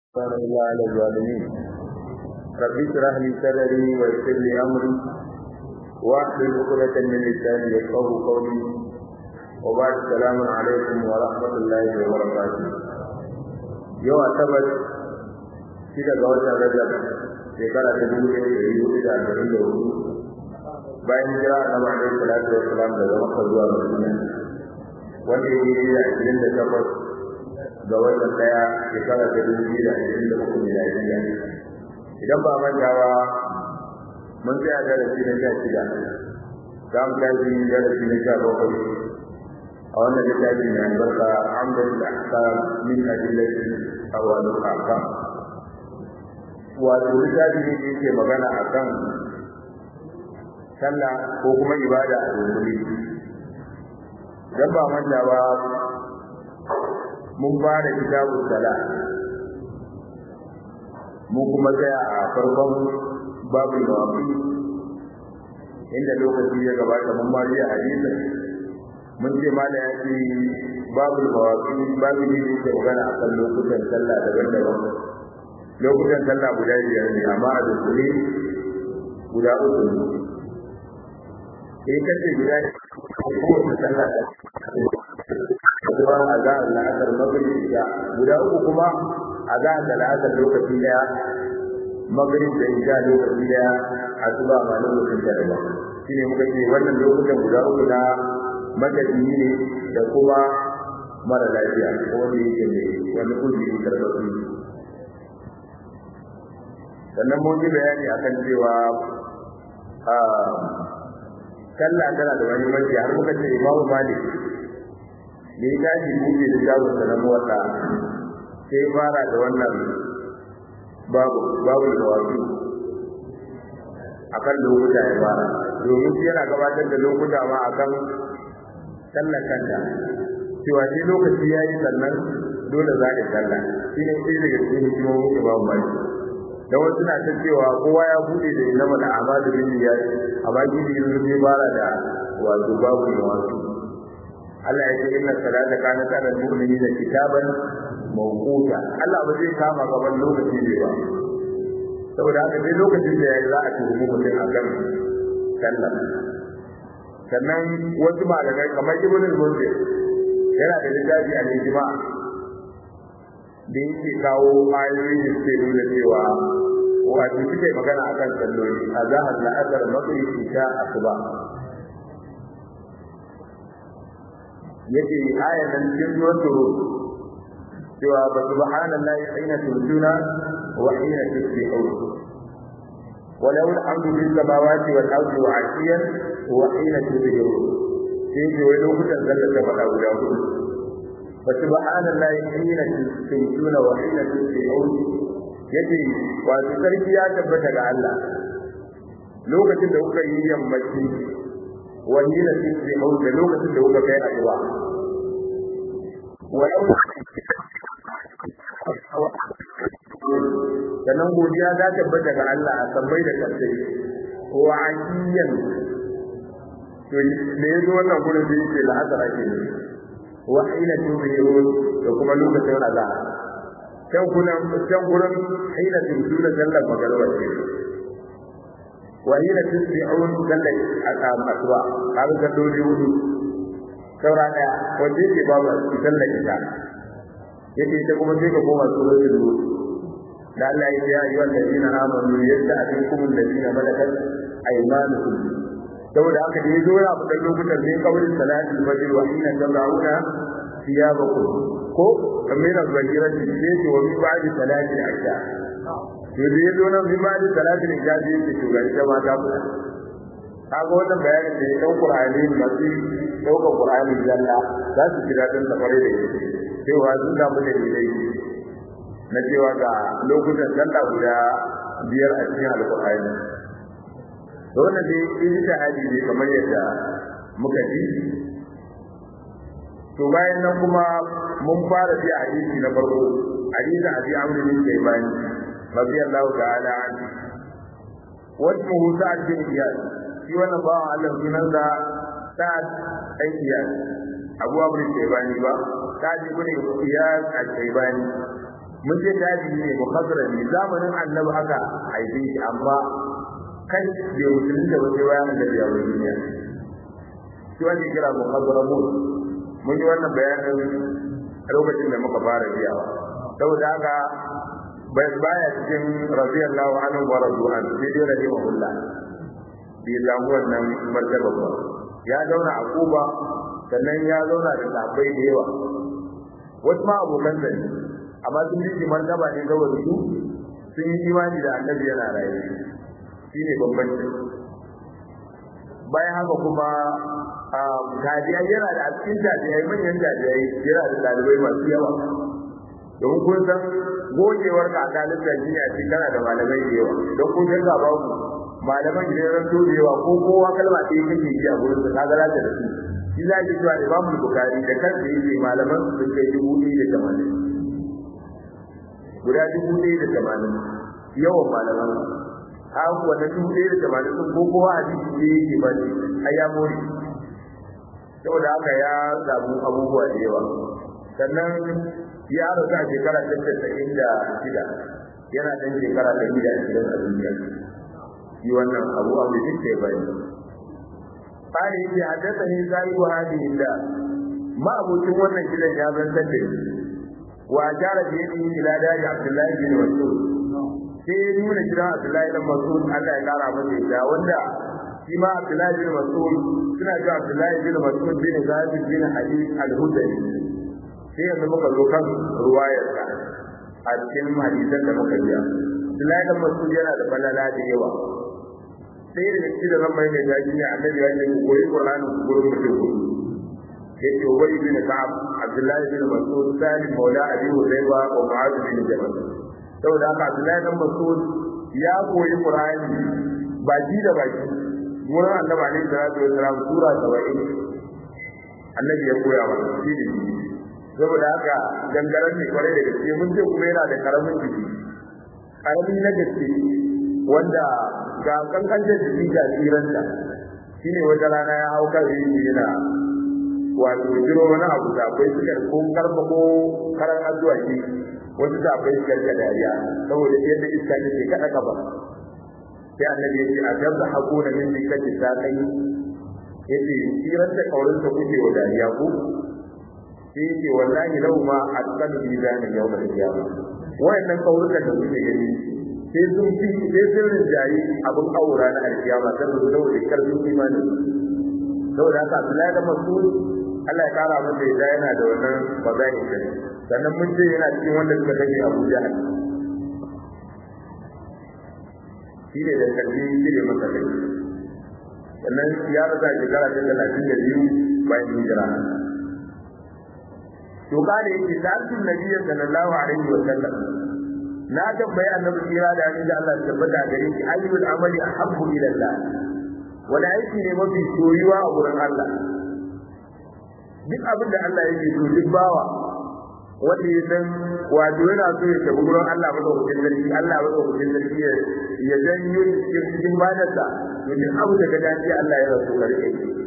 كان إلا على الظالمين رب اشرح لي صدري ويسر لي أمري واحلل عقدة من لساني يفقهوا قولي وبعد السلام عليكم ورحمة الله وبركاته يوم أعتبر shida ga watan Rajab shekara ta dubu ɗaya da dubu da arba'in da hudu bayan jira annabi alaihi salatu wa salam daga Makka zuwa Madina wanda ya yi da ashirin da takwas ga watan ɗaya shekara ta dubu biyu da ashirin da uku miladiya idan ba manta ba mun tsaya darasi na sha shida za mu tashi darasi na sha bakwai a wannan littafi mai albarka amdatul ahkam min adillati awalul ahkam wato littafi ne yake magana akan sallah ko kuma ibada a dunkule dan ba manta ba mun fara kitabu sala mun kuma tsaya a farkon babu mawafi inda lokaci ya gabata mun ma a hadisin mun ce ma da ya ce babu mawafi babu ne da yake magana akan lokutan sallah daban-daban lokutan sallah guda biyar ne amma a dukkule guda uku ne sai kace guda kowace sallah kuma a za a la'asar magrib da guda uku kuma a za a la'asar lokaci daya magrib da isha lokaci daya a tuba ma lokacin da ba shine muka ce wannan lokutan guda uku na matafiyi ne da kuma mara lafiya ko wanda yake mai wani uzuri karɓaɓɓe sannan mun yi bayani akan cewa a sallah tana da wani mafi har muka ce imamu malik da ya tashi buɗe da jawon sa na motsa sai fara da wannan babu babu da wasu akan lokuta ya fara domin shi yana gabatar da lokuta ma akan sallar kanta cewa sai lokaci ya yi sannan dole za ka sallah shi ne sai daga cikin hikimomin imamu malik da wasu na ta cewa kowa ya bude da inama da amadu bin niyyat amma gidi yanzu sai fara da wato babu da wasu Allah ya ce inna salata kanat ala mu'minina kitaban mawquta Allah ba zai kama gaban lokaci ne ba saboda haka dai lokacin da yayi za a tuhumi mutum akan sallah sannan wasu malamai kamar ibn al-munzir yana da littafi a ijma' da yake kawo ayoyi da suke nuna cewa wato suke magana a kan salloli a zahar la'asar maghrib isha asuba yake ayan nan cikin zuwan turu cewa ba subhanallahi hina turjuna wa hina tusbihun ولو الحمد في السماوات والارض وعشيا وحين تظهرون sai ce wai lokutan zalla ta faɗa guda hudu فسبحان الله حين تمسون وحين تصبحون yace wato sarki ya tabbata ga Allah lokacin da kuka yi yammaci wani da tusbihun da lokacin da kuka kai addu'a walau sannan godiya ta tabbata ga Allah a sabbai da kasai wa aqiyan to me yazo wannan gurin da yake la'azara ke ne wa hina tubirun da kuma lokacin azan kan kuna kan gurin hina tubirun sallar magariba ce wa hina tusbihun sallar asam aswa kaga ga dole hudu saura daya wanda yake babu sallar ita yake ta kuma sai ka koma suratul nur da Allah ya ce ya ayyuhal ladina amanu yasta'tikum alladina malakat aymanukum saboda haka da yazo ya fada lokutan ne kawai salati fajr wa hina tazauna thiyabakum ko kamar al-zahira ce ce wa bi ba'di salati al-isha to da yazo nan bi ba'di salati al-isha ce ce to ga ita ma ta fada kaga wannan bayanin da ya dau Qur'ani masu daukar Qur'ani zalla za su ji dadin da fare da yake cewa sun da mu da dai na cewa ga lokutan sallah guda biyar a cikin alƙur'ani da wannan dai ijtihadi ne kamar yadda muka ji to bayan nan kuma mun fara ji hadisi na farko hadisi abi amr bin kayban radiyallahu ta'ala an wasmuhu sa'ad bin iyad shi wannan bawan Allah sunan da sa'ad bin iyad abu amr bin kayban ba sa'ad bin iyad al-kaybani mun ce tabi'i ne mukhazrami zamanin annabi aka haife shi amma kai bai musulun da wace bayan annabi ya wani duniya shi wani kira mukhazramun mun yi wannan bayanin lokacin da muka fara biyawa saboda haka bai baya cikin radiyallahu anhu wa radu'an sai dai rahimahullah bai samu wannan martaba ba ya zauna a Kuba sannan ya zauna da sahabbai da yawa wasu ma abokan sa ne amma sun ji martaba ne saboda su sun yi imani da annabi yana raye shine bambanci bayan haka kuma tajiyai yana da a cikin tajiyai manyan tajiyai yana da dalibai masu yawa domin kun san gogewar ka a dalibta shi ne a cikin kana da malamai da yawa don kun san ga babu malaman da ya ranto da yawa ko kowa kalma ɗaya kake yi a gurin sa kaga za ta da su shi za ki cewa Imam Bukhari da kansa yake malaman sun kai dubu ɗaya da tamanin guda dubu ɗaya da tamanin yawan malaman a wannan dubu ɗaya da tamanin sun ko kowa a cikin da yake ba ne ai ya more saboda haka ya samu abubuwa da yawa sannan ya rasu a shekara ta casa'in da shida yana ɗan shekara ɗari da ashirin a duniya shi wannan abu abu da ke bani قال إذا حدثني صاحب هذه الله ما أبوكم وانا كلا جابا سدد وأشار بيده إلى دار عبد الله بن مسعود sai nuna kira Abdullahi bin Mas'ud Allah ya kara masa ita wanda shi ma Abdullahi bin Mas'ud suna ga Abdullahi bin Mas'ud bin Zaid bin Hadid al-Hudari sai yanzu muka zo kan ruwayar sa a cikin hadisan da muka biya Abdullahi bin Mas'ud yana da falala da yawa sai da cikin da zan mai mai daji ne annabi ya ce ku koyi Qur'ani ku gurin mutum ku yake Ubay bin Ka'ab Abdullahi bin Mas'ud Salim Maula Abi Hudayba wa Mu'adh bin Jabal saboda haka Abdullahi bin Mas'ud ya koyi Qur'ani baki da baki wurin annabi alaihi salatu wasalam sura 70 annabi ya koya wa shi ne saboda haka dangaren ne kwarai da gaske mun ce kuma yana da karamin jiki karami na gaske wanda ga kankan da jiki ga tsiranta shine wata rana ya hau kan rini yana wato jiro wani abu da akwai suka ko karfa ko karan addu'a shi wasu da akwai suka da dariya saboda yadda iska take kada kafa sai annabi ya ce a jabba hakuna min dikati ta kai yace tsiran da kaurin ta kuke wa dariya ko sai yace wallahi lau ma atqal bi zani yawm al-qiyamah wayannan kaurukan da kuke gani sai sun fi sai sun rinjayi abin aura na alkiyama sai su dawo da karfin imani saboda haka Abdullahi da Mas'ud Allah ya kara masa yadda yana da wannan bazai din sannan mun ce yana cikin wanda suka kashe Abu Jahal shi ne da karfi shi ne masa kai sannan ya rasa shekara ta talatin da biyu bayan hijira to kada yake sa'atun nabiyyi sallallahu alaihi wa sallam na tambayi annabi kira da annabi Allah ya tabbata gare shi ayyul amali ahabbu ila Allah wani aiki ne mafi soyuwa a wurin Allah duk abin da Allah yake so duk bawa wanda ya san wato yana so ya tafi gurin Allah madaukakin sarki Allah madaukakin sarki ya janyo cikin badarsa to duk abu da ka dace Allah ya rasu karke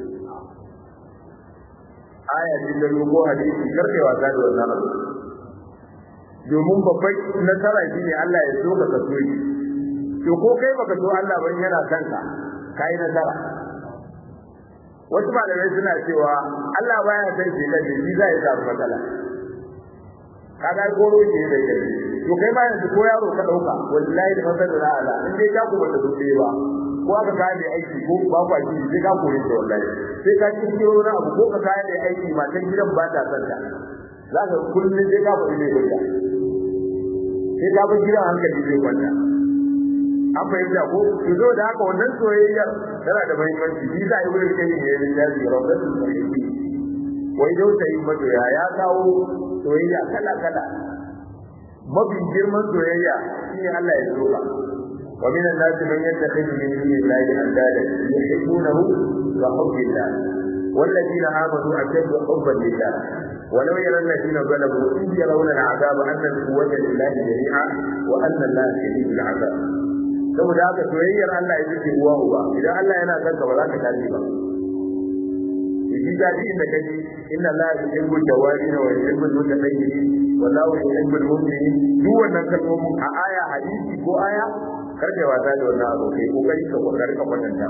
aya ce da ko hadisi karke wasa da wannan abu domin babban nasara shine Allah ya so ka kaso shi to ko kai baka so Allah ban yana kanka kai nasara wasu malamai suna cewa Allah baya san shi da shi zai samu matsala kaga goro ke da kai to kai ma yanzu ko yaro ka dauka wallahi da masalan ala in dai ka ku bata dole ba ko aka kai da aiki ko ba kwa ji sai ka koyi da wallahi sai ka ci kiro na abu ko ka kai da aiki matan gidan ba ta san ta zaka kullun sai ka koyi da ita sai ka bar gidan hankali zai kwanta an fahimta ko to zo da haka wannan soyayyar tana da muhimmanci shi za a yi wurin kai ne ya rinjaji rawdatul muhibbi wai dau sai madoya ya kawo soyayya kala kala mafi girman soyayya shine Allah ya soka wa min an-nas man yattakhidhu min dunillahi andada yuhibbunahu wa hubbillah والذين آمنوا أشد حبا لله ولو يرى الذين ظلموا إذ يرون العذاب أن القوة لله جميعا وأن الله شديد العذاب saboda haka soyayyar Allah ya ce uwa uba idan Allah yana son ka ba za ka tashi ba shi da shi inda kaji inna Allah yuhibbu tawabin wa yuhibbu mutatahhirin wallahu yuhibbul mu'minin duk wannan kalmomin a aya hadisi ko aya karfe wasa da wannan abu kai kokari ka kokari ka kwatanta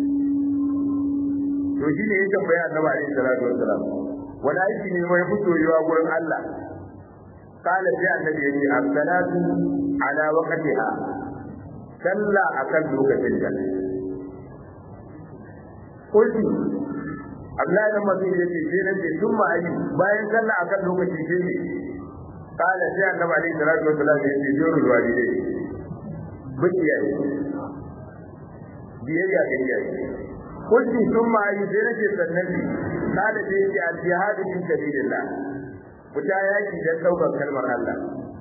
to shi ne ya tambaya annabi alaihi salatu wassalam wani aiki ne mai fitowa gurin Allah قال في النبي يجي الصلاة على وقتها صلى أكل لوكتين قلت Abdullahi dan Mas'ud yace sai nan sun ma ayi bayan sallah akan lokaci sai ne kala sai annabi alaihi salatu wasallam yace jurul walidai biya biyayya ga iyaye kullu sun ma ayi sai nake sannan kala sai yace al-jihad fi sabilillah fita yaki don ɗaukar kalmar Allah.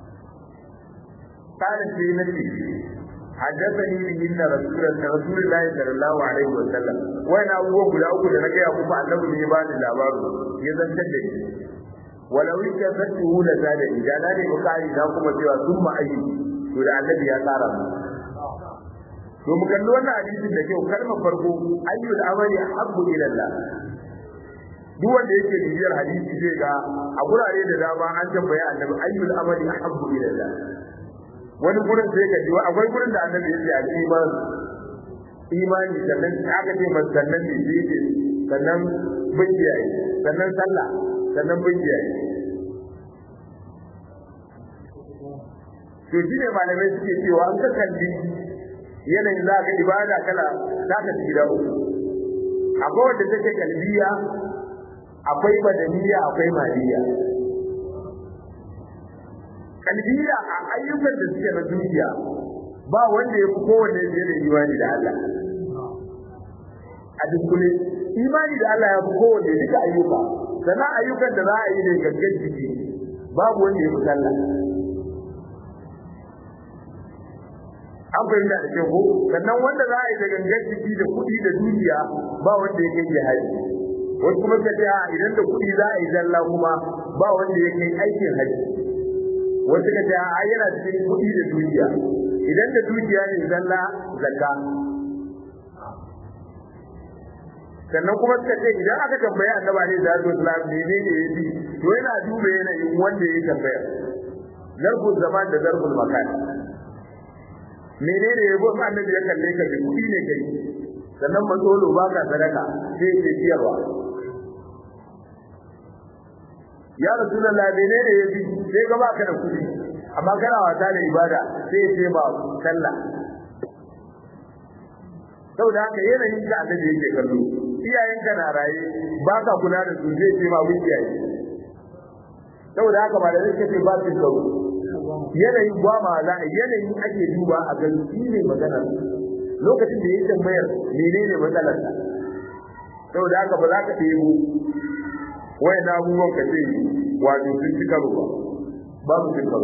Kare sai na ce, حدثني بهن رسول رسول الله صلى الله عليه وسلم وانا abubuwan guda uku da na gaya muku annabi ne ba ni labaru ya zantar da ni walau yake zattu da zada idan na ne bukari na kuma cewa sun ma'ayi to da annabi ya tsara mu to mu kalli wannan hadisin da kyau kalmar farko ayyul amali habbu ila Allah duk wanda yake bibiyar hadisi zai ga a gurare da dama an tambaya annabi ayyul amali ahabbu ila Allah wani gurin sai ka ji akwai gurin da annabi ya ce al-iman imani sannan aka ce masa sannan ne sai ce sannan bin kiyaye sannan sallah sannan bin kiyaye to shi ne malamai suke cewa an ka kalli yanayin za ka ibada kala za ka ci gida uku akwai wanda take kalbiya akwai badaniya akwai maliya kalbiya a ayyukan da suke na duniya ba wanda ya fi kowanne fiye da imani da Allah a dukkule imani da Allah ya fi kowanne duka ayyuka sannan ayyukan da za a yi da gangan jiki babu wanda ya fi sallah an fahimta da kyau ko sannan wanda za a yi da gangan jiki da kuɗi da dukiya ba wanda ya kai jihadi wasu kuma suka ce idan da kuɗi za a yi zalla kuma ba wanda ya kai aikin haji wasu suka ce a yana cikin kuɗi da dukiya idan da dukiya ne zalla zakka sannan kuma suka ce idan aka tambaya annaba ne da zuwa islam ne ne ne yafi to yana duba yanayin wanda ya tambaya zarful zaman da zarful makan menene yabo annabi ya kalle ka kuɗi ne kai sannan matsolo ba ka sadaka sai ke ciyarwa ya rasulullah menene yafi sai ga baka da kuɗi amma kana wata da ibada sai ce ba sallah saboda haka yanayin da annabi yake kallo iyayenka na raye ba ka kula da su zai ce ma iyaye saboda haka ba da yake ce ba su kawo yanayin ba ma za yanayin ake duba a ga shi ne magana lokacin da yake tambayar menene matsalar sa saboda haka ba za ka ɗebo wayan abubuwan ka ce wato sun ci karo ba babu cin karo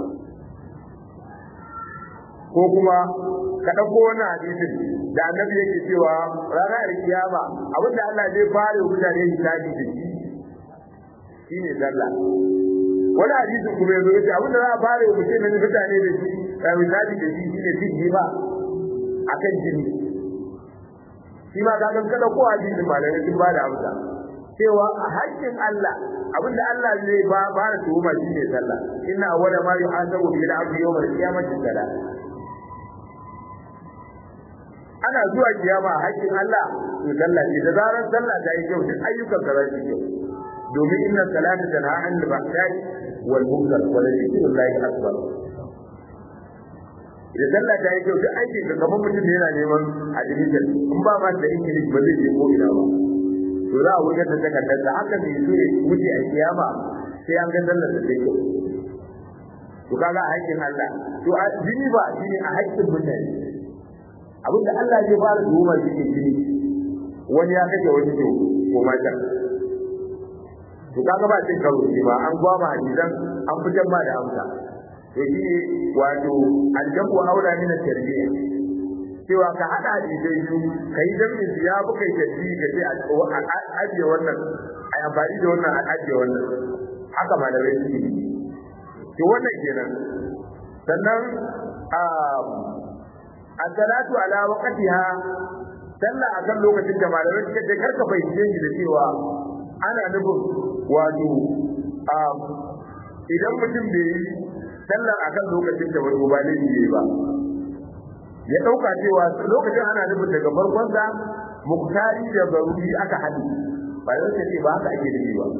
ko kuma ka ɗauko wannan hadisin da annabi yake cewa ranar kiyama abinda Allah zai fara mutane hisabi da shi shine sallah wani hadisin kuma yanzu yace abinda za a fara mutane da mutane da shi hisabi da shi shine jini ba akan jini shi ma ka kan kada ko hadisin malamai sun ba da amsa cewa a haƙƙin Allah abinda Allah zai ba fara tuhuma shine sallah inna awwala ma yuhasabu bil abdi yawm al-qiyamati salat ana zuwa kiyama a haƙƙin Allah to sallah ce da zaran sallah ta yi kyau duk ayyukan ka za su kyau domin inna salata tanha anil bahsai wal munkar wa la zikrullahi akbar idan sallah ta yi kyau duk aikin ka kamar mutum ne yana neman admission in ba ma da ingilishi ba zai je ko ina ba to za a wutar da takardar da haka mai so ya wuce a kiyama sai an ga sallar da take to kaga a haƙƙin Allah to a jini ba jini a haƙƙin mutane abinda Allah zai fara tuhuma shi ne jini wani ya kace wani to ko mata to kaga ba cin karo shi ba an gwama hadisan an fitar ma da amsa to shi ne wato aljabu haula min at-tarbiyya cewa ka hada hadisai biyu kai jami'in su ya bukai tarbiyya ka ce a ajiye wannan a amfani da wannan a ajiye wannan haka malamai suke yi to wannan kenan sannan as-salatu ala waqtiha sallah akan lokacin da malamai suka ce karka fahimce shi da cewa ana nufin wato idan mutum bai yi sallar akan lokacin da wani ba ne ba ya dauka cewa lokacin ana nufin daga farkon sa muktari da zaruri aka hadi ba zai ce ba haka ake nufi ba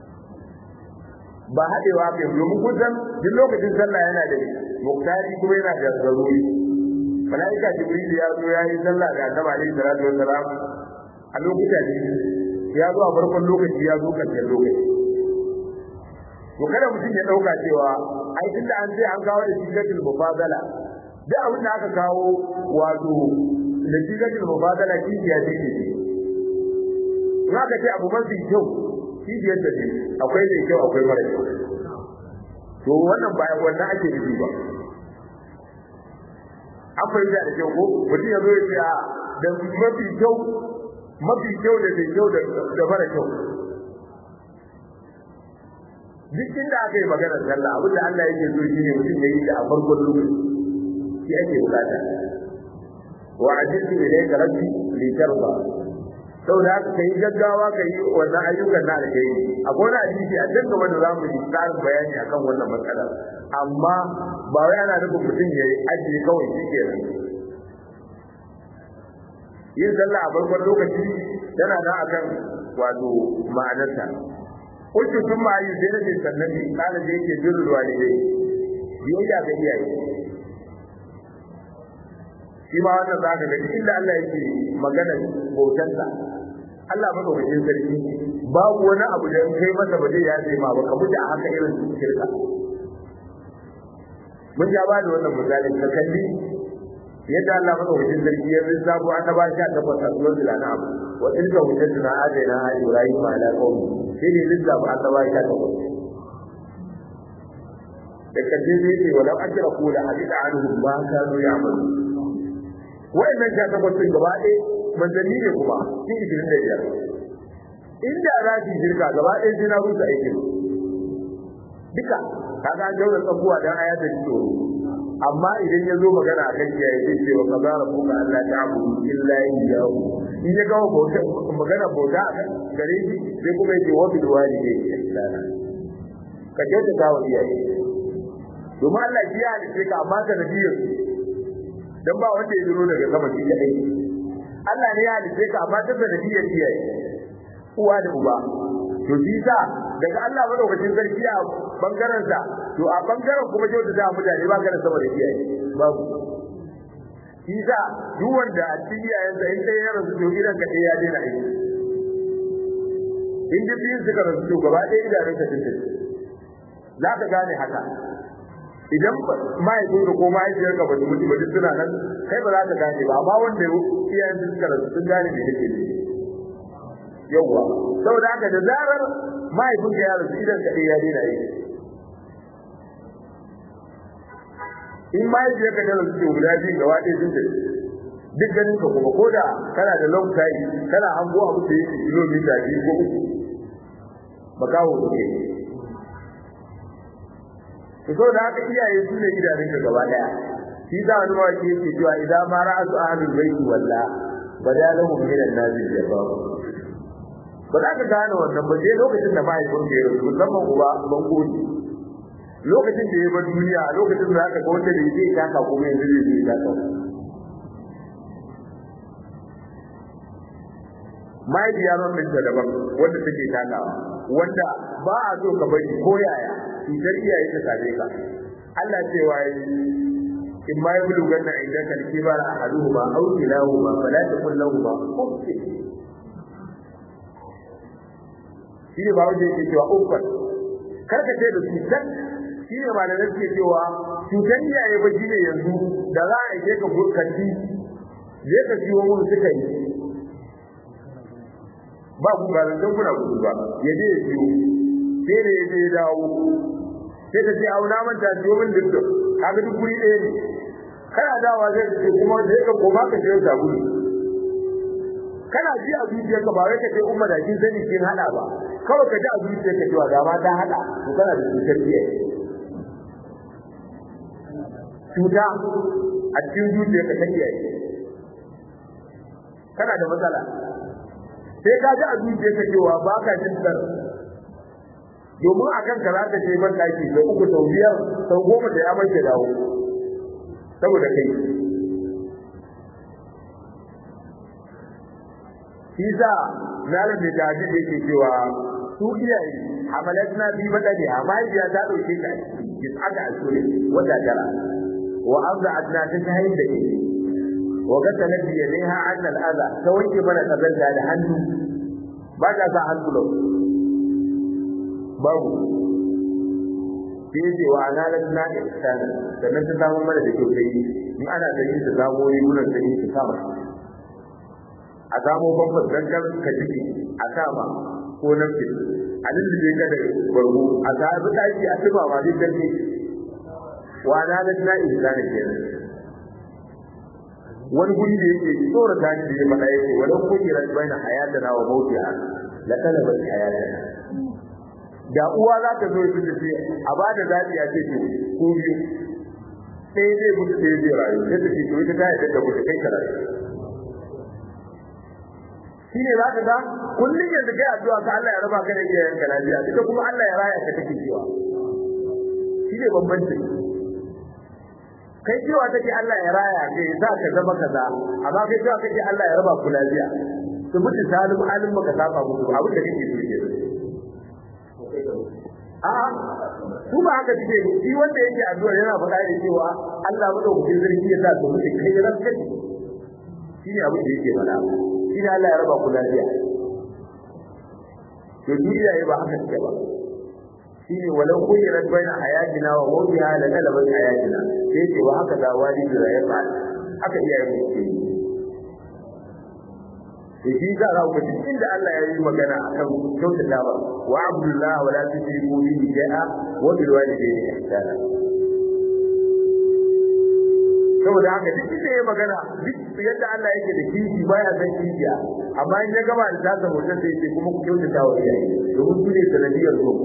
ba hadewa kai domin kusan duk lokacin sallah yana da muktari kuma yana da zaruri malaika jibril ya zo ya yi sallah da annabi alaihi salatu wassalam a lokuta ne ya zo a farkon lokaci ya zo karshen lokaci to kada mutum ya dauka cewa ai tunda an ce an kawo da sigatul mufadala duk abin da aka kawo wato da sigatul mufadala kijiya ce ke in aka ce abu mafi kyau kijiyar da ce akwai mai kyau akwai mara kyau to wannan ba wannan ake nufi ba an fahimta da kyau ko mutum ya zo ya ce da mafi kyau mafi kyau da mai kyau da mara kyau duk inda aka yi maganar sallah abin da Allah yake so shine mutum ya yi da a farkon lokaci shi ake bukata wa ajiltu ilayka rabbi li tarda saboda haka kai gaggawa kai wannan ayyukan na alheri akwai wani hadisi a cikin gaba da zamu yi tsarin bayani akan wannan matsalar amma ba wai ana nufin mutum ya yi ajiye kawai shi kenan yin sallah a farkon lokaci yana nan akan wato ma'anarta kuntu sun ma yi sai nake sannan ne kana da yake birrul walidai biyayya ga iyaye shi ma wannan za ka ga inda Allah yake magana bautansa Allah madaukakin sarki babu wani abu da kai masa ba zai yaje ma ba ka mutu a haka irin shirka mun ja ba da wannan misali ka kalli yadda Allah madaukakin sarki ya lissafo annaba sha takwas a suwar da na abu wa tilka hujjatuna adaina a ibrahim ala qaumi sai ne lissafo annaba sha takwas da karshe zai ce walau ajraku la hadida anhum ma kanu ya'malu wa'annan sha takwas din gaba ɗaya manzanni ne kuma cikin ishirin da biyar inda za su shirka gaba ɗaya sai na rusa aikin duka kaga an jaura tsakuwa dan aya da tsoro amma idan ya zo magana akan kiyaye zai ce wa kaza rabbuka alla ta'budu illa iyyahu in ya ga bauta magana bauta gare shi sai kuma yake wa bil walidayni ihsana ka kyauta ta wa iyaye domin Allah ya halice ka amma ka nabiyar dan ba wanda ya zuro daga sama shi kadai Allah ne ya halice ka amma ta sanadiyar iyaye uwa da uba to shi sa daga Allah madaukakin sarki a bangaren sa to a bangaren kuma kyauta da mutane ba kana sama da iyaye babu shi sa duk wanda a cikin iyayen sa in dai ya rasu to gidan ka ya daina aiki in ji biyun suka rasu to gaba ɗaya idanun ka tuntuɓe za ka gane haka idan mahaifin ka ko mahaifiyar ka ba su mutu ba duk suna nan kai ba za ka gane ba amma wanda iyayen su suka rasu sun gane me nake ne yawwa saboda haka da zarar mahaifin ka ya rasu idan ka ya daina yi in mahaifiyar ka ta rasu to guda biyu gaba ɗaya sun tafi duk ganin ka kuma ko da kana da long time kana hango abu da yake kilomita biyu ko uku makaho ne to so da haka iyaye su ne idanun ka gaba daya shi da wani mawaki yake cewa idan ma ra'asu ahlul baiti walla badalahum min an-nazi jafar ba za ka gane wannan ba sai lokacin da mahaifin ka ya rasu musamman uba ban gode lokacin da ya bar duniya a lokacin da aka ga wanda bai zai taka kuma yanzu zai zai taka mahaifiya man minta daban wanda take takawa wanda ba a so ka bari ko yaya cutar iyaye ta same ka Allah cewa yi in ma yabu ganna idan ka kibar ahaduhuma aw kilahuma fala taqul lahumu uff shi ne ba wanda yake cewa uffan kar ka ce da cutar shi ne malamai suke cewa cutar iyaye ba shi ne yanzu da za a yi ka burkanti je ka ciwo mun suka yi ba ku ba zan kuna gudu ba ya je ya ciwo sai da ya je ya dawo sai ka ce auna manta ciwo min duk kaga duk guri ɗaya ne kana dawa zai ce kuma sai ka koma ka je sabulu kana ji a zuciyarka ba wai ka ce umma da kin sani kin hada ba kawai ka ji a zuciyarka cewa da ma ta hada to kana da cutar iyaye cuta a cikin zuciyarka ta iyaye kana da matsala sai ka ji a zuciyarka cewa ba ka jin tsar domin a kanka za ka je ban daki da uku sau biyar sau goma da ya mace dawo saboda kai shi sa malam da jaji da yake cewa su iyaye hamalatna bi badani hamaiya ta dauke ka ki aka asure wata tara wa azatna ta tayin da ke wa gata nabi yadaiha anna al-adha ta wanke mana kazanta da hannu ba ta sa hannu lau babu sai ce wa analatna ihsana sannan ta samu mana da kyau sai in ana da yin ta samu yi gurin da yin ta sama a samu bambam dan kan ka jiki a sama ko nan ke a lullube ka da bargo a sabu daki a tuba ma duk danne wa analatna ihsana kenan wani guri da yake tsora ta da ya faɗa yake walau kujira baina hayatana wa mautiha la talabat hayatana da uwa za ta zo ta ce a ba da zaɓi a ce to ko biyu sai zai mutu sai zai rayu sai ta ce to ita ta yadda da mutu kai ka rayu shi ne za ka ga kullum yanzu kai addu'a ka Allah ya raba ka da iyayen ka lafiya ita kuma Allah ya raya ka take cewa shi ne bambancin kai cewa take Allah ya raya ka ya sa ka zama kaza amma kai cewa kake Allah ya raba ku lafiya su mutu salim alim baka saba musu abin da kake so kenan a'a su ba haka suke shi wanda yake addu'a yana faɗa da cewa Allah madaukakin sarki ya sa su mutu kai ran kai shi ne abin da yake faɗa shi ne Allah ya raba ku lafiya to duniya ya ba haka take ba shi ne walau kuyirat baina hayatina wa mawtiha la galabat hayatina sai ce wa haka da walidi da ya faɗa haka iyaye mu ke da shi za a ku duk inda Allah ya yi magana akan kyautata ba wa abdullah wala tushriku bihi shay'a wa bil walidayni ihsana saboda haka duk inda ya magana duk yadda Allah yake da kishi baya san kishiya amma in ya gaba da tasa mutum sai ce kuma ku kyautata wa iyaye domin su ne sanadiyar zo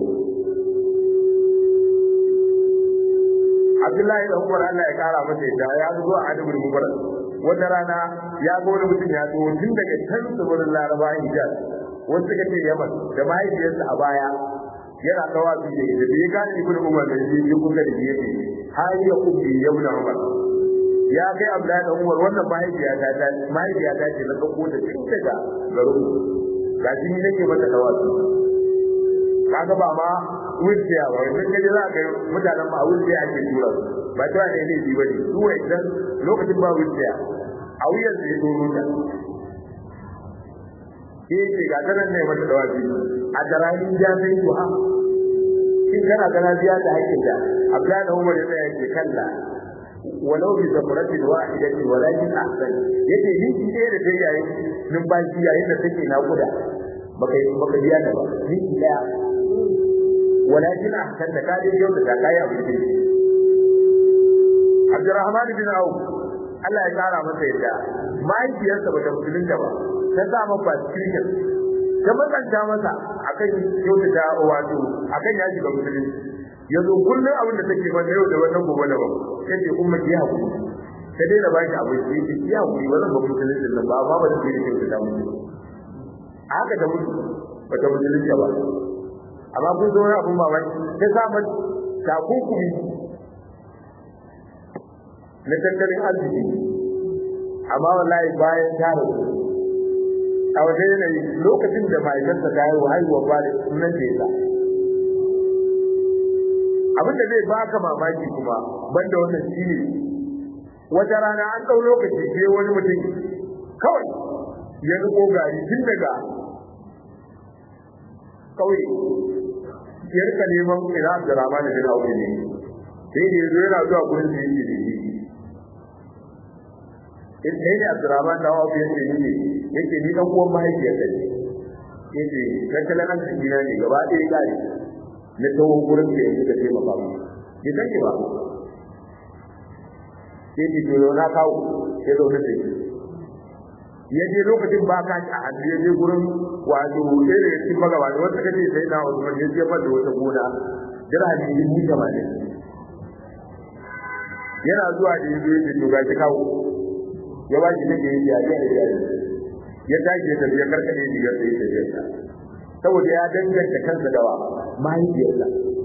Abdullahi da Umar Allah ya kara masa yadda ya zo a Adabul Mubarak wata rana ya ga wani mutum ya zo tun daga can tsibirin Laraba Hijaz wasu suka ce Yaman da mahaifiyarsa a baya yana kawa su da da bai gane ibn Umar da shi ya kuka da yake har ya kubi ya ibn Umar ya kai Abdullahi da Umar wannan mahaifiya ta ta mahaifiya ta ce na dauko da tun daga garin ga shi ne nake mata kawa su kaga ba ma wuciya ba wai sai kaje za ka mutanen ma wuciya ake tura su ba ta ne ne ji bane su wai dan lokacin ba wuciya a wuyan da ya doro ta ke ce ga tanan ne mata dawabi a darahin jami'in duha shin kana gana biya da hakkin da Abdullahi da Umar ya yake kalla walau bi zamratin wahidatin walakin ahsan yace ni shi ɗaya da dai yayin numfashi yayin da take nakuda baka baka biya ta ba ni ɗaya walakin ahsan da kaje yau da kai abu ne Abdurrahman bin Auf Allah ya kara masa yadda mahaifiyarsa bata musulunta ba ta sa masa cikin ta matsanta masa akan kyautata wato akan ya shiga musulunci yanzu kullum abin da take mana yau da wannan gobe da ba yace umma ki hakuri ta dai da baki abu ki ki hakuri wannan ba musulunci nan ba amma ba ta yi kyautata musu haka da mutu ba ta musulunci ba amma kun zo abin mamaki ta sa mata takukumi na tattalin arziki amma wallahi bayan ta rasu a waje yanayi lokacin da ma'aikatarsa ta haihu haihuwa ba da sunan da ya abin da zai baka mamaki kuma banda wannan shi ne wata rana an ɗau lokaci sai wani mutum kawai ya riko gari tun daga kauye ya rika neman ina Abdurrahman bin Auf ne sai da yazo yana zuwa gurin da yake da shi in sai da Abdurrahman da Auf yake ne yake ni dan uwan mahaifiyar da ne yake tattalin arziki na ne gaba ɗaya gari na tawo gurin da yake da taimaka mu bai san ki ba sai ki to na kawo sai zo da shi ya je lokacin ba ka a hannu ya je gurin wato sai da yake magaba da wata kace sai na Usman ya je fada wata gona dirhami dubu tamanin yana zuwa da yazo ya to ga kawo ya ba shi nake yi ya ga ya ya tashi da ya karkade shi ya sai ta saboda ya danganta kansa dawa mahaifiyarsa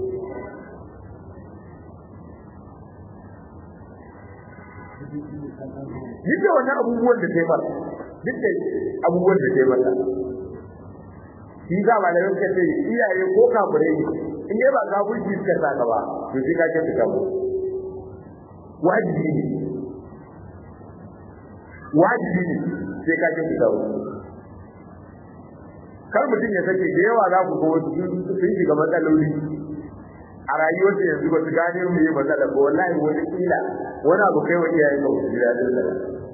duk da wannan abubuwan da ta yi masa duk da abubuwan da ta yi masa shi za ba da yanka ce iyaye ko kafirai ne in dai ba kafirci suka saka ba to sai ka kyautata mu wajibi ne wajibi ne sai ka kyautata mu kar mutum ya sake da yawa za ku ga wasu sun shiga matsaloli a rayuwarsa yanzu ba su gane mu yi matsala ba wallahi wani kila wani abu kai wa iyayen ba su ji daɗin sa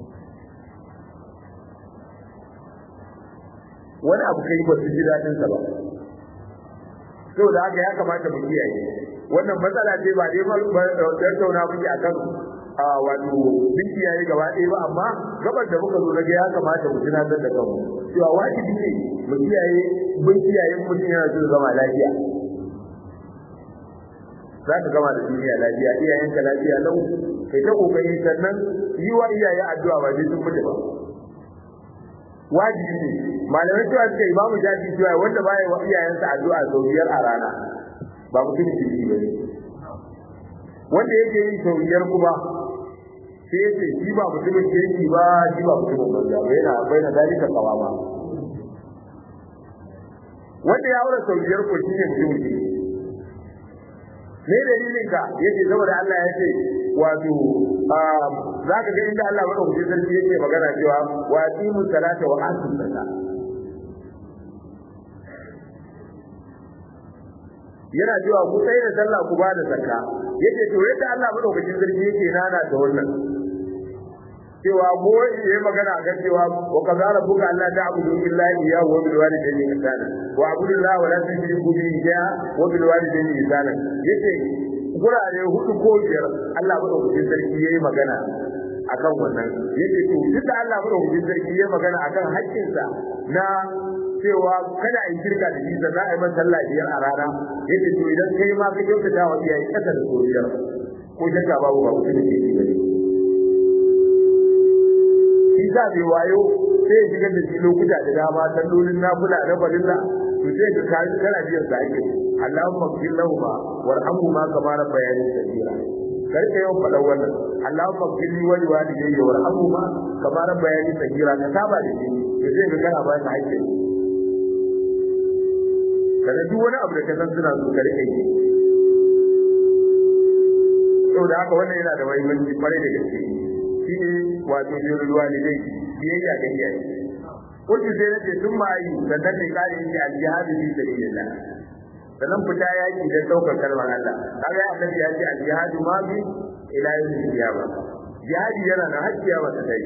wani abu kai ba su ji daɗin sa ba saboda haka ya kamata mu kiyaye wannan matsala ce ba dai ba tattauna muke akan a wato bin kiyaye gaba ɗaya ba amma gabar da muka zo daga ya kamata mu tunatar da kanmu cewa wajibi ne mu kiyaye bin kiyaye mutum yana so zama lafiya za ka gama da duniya lafiya iyayenka lafiya lau kai ta kokari sannan yi wa iyaye addu'a ba dai sun mutu ba wajibi ne malamai cewa suka yi bamu jaji cewa wanda baya wa iyayensa addu'a sau biyar a rana ba mutum kirki ba ne wanda yake yi sau biyar kuma sai yace shi ba mutumin kirki ba shi ba mutumin banza ba yana bai na dalika kawa ba wanda ya aure sau biyar ko shi ne mutumin kirki me dalilin ka yace saboda Allah ya ce wato za ka ga inda Allah madaukakin sarki yake magana cewa wa aqimu salata wa atu zakat yana cewa ku tsaye da sallah ku ba da zakka yace to yadda Allah madaukakin sarki yake nana da wannan cewa mu yi magana kan cewa wa kazara buka Allah ta'budu illa iyyahu wa bil walidayni ihsana wa abudu Allah wa la tushriku bihi shay'a wa bil walidayni ihsana yace gurare hudu ko biyar Allah madaukakin sarki yayi magana akan wannan yace to duk da Allah madaukakin sarki yayi magana akan haƙƙinsa na cewa kada a yi shirka da shi sannan a yi masa sallah biyar a rana yace to idan kai ma ka kyautata wa iyaye kasa da biyar ko shakka babu ba mutum da ke shi bane shi za bai wayo sai ya shigar da shi lokuta da dama sallolin nafila na farilla to sai ka kai kana biyan sa ake Allahumma ighfir lahum warhamhuma kama rabbayani saghira karka yau faɗan wannan Allahumma ighfir li wa liwalidayya warhamhuma kama rabbayani saghira ka saba da shi to sai ka kana ba ka hakki kada duk wani abu da ka san suna so ka rike yi saboda haka wannan yana da muhimmanci kwarai da gaske shi ne wato jirul walidai biyayya ga iyaye kullu sai nace sun ma yi sannan ne kare yi al-jihadu fi sabilillah sannan fita yaki da daukar kalmar Allah kaga annabi ya ce al-jihadu ma bi ila yawmil qiyamah jihadi yana da hakkiya wata dai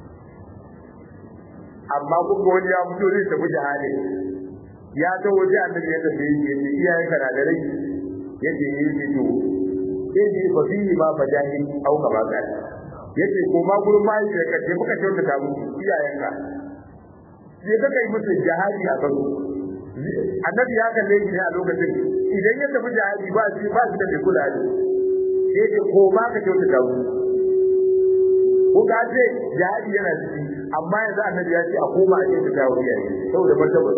amma kun ga wani ya fito zai tafi jihadi ya ta waje annabi ya tafi ya ce iyaye kana da rai yace yi fito yace fa fihi ma fajahid au kama kana yace ko ma gurin mai da kace muka kyautata musu iyayenka sai ka kai musu jihadi a kan annabi ya kalle shi ne a lokacin idan ya tafi jihadi ba shi ba shi da bai kula da sai ce ko ma ka kyautata musu ko ka ce jihadi yana ciki amma yanzu annabi ya ce a koma a kyautata wa iyaye saboda martaba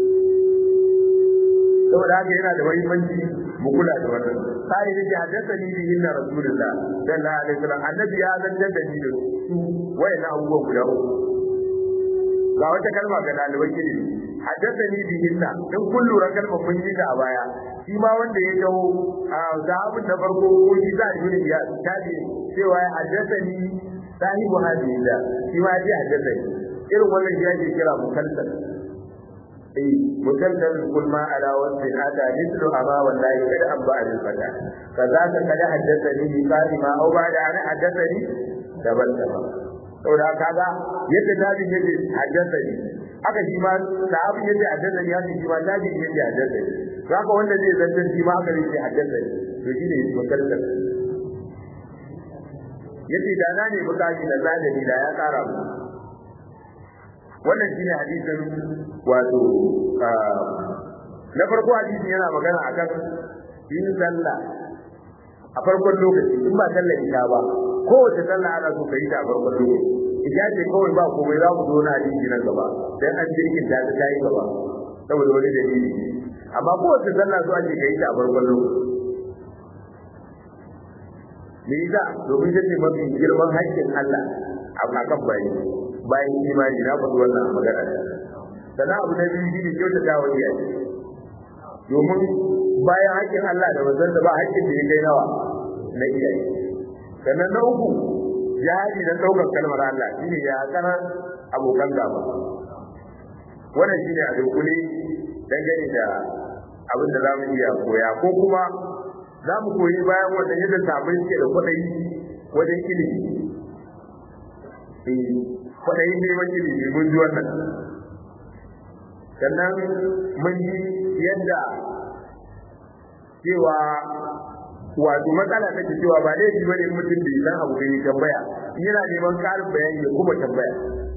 saboda haka yana da muhimmanci mu kula da wannan sai da haddasa ni bi inna rasulullah sallallahu alaihi wasallam annabi ya zantar da ni da su wayan abubuwan guda uku ga wata kalma ga dalibai ilimi haddasa ni bi inna in kun lura kalma mun yi ta a baya shi ma wanda ya dawo sahabin na farko ko shi za a yi ya tabi cewa ya haddasa ni sahibu hadisi da shi ma ya haddasa ni irin wannan shi ake kira mukalsal eh mukalsal kul ma ala wasi hada mithlu aba wallahi kada an ba al fata kaza ka kada haddathani bi qalima aw ba'da an haddathani daban daban saboda kaga yadda tabi yake haddathani haka shi ma sahabi yake haddathani haka shi ma tabi yake haddathani haka wanda zai zantar shi ma haka yake haddathani to shine mukalsal yace da na ne bukaci da zalimi da ya kara mu wannan shine hadisin wato na farko hadisin yana magana akan yin sallah a farkon lokaci in ba sallah ita ba kowace sallah ana so ka yi ta a farkon lokaci ita ce kawai ba komai za mu zo na hadisi nan gaba dan an jirgin ta ta yi gaba saboda wani dalili amma kowace sallah so ake kai ta a farkon lokaci me yasa domin ta ce mafi girman haƙƙin Allah a kan bayi bayan imani na faɗi wannan magana sannan abu na biyu shi ne kyautata wa iyaye domin bayan haƙƙin Allah da manzon ba haƙƙin da ya kai nawa na iyaye sannan na uku jihadi na ɗaukar kalmar Allah shine ya kana abokan gaba wannan shine a dunkule dangane da abin da za mu iya koya ko kuma za mu koyi bayan wannan yadda sabon suke da kwaɗayi wajen ilimi kwaɗayin neman ilimi mun ji wannan sannan mun ji yadda cewa wato matsala ta ce cewa ba laifi bane mutum bai san abu bai tambaya in yana neman ƙarin bayani ya kuma tambaya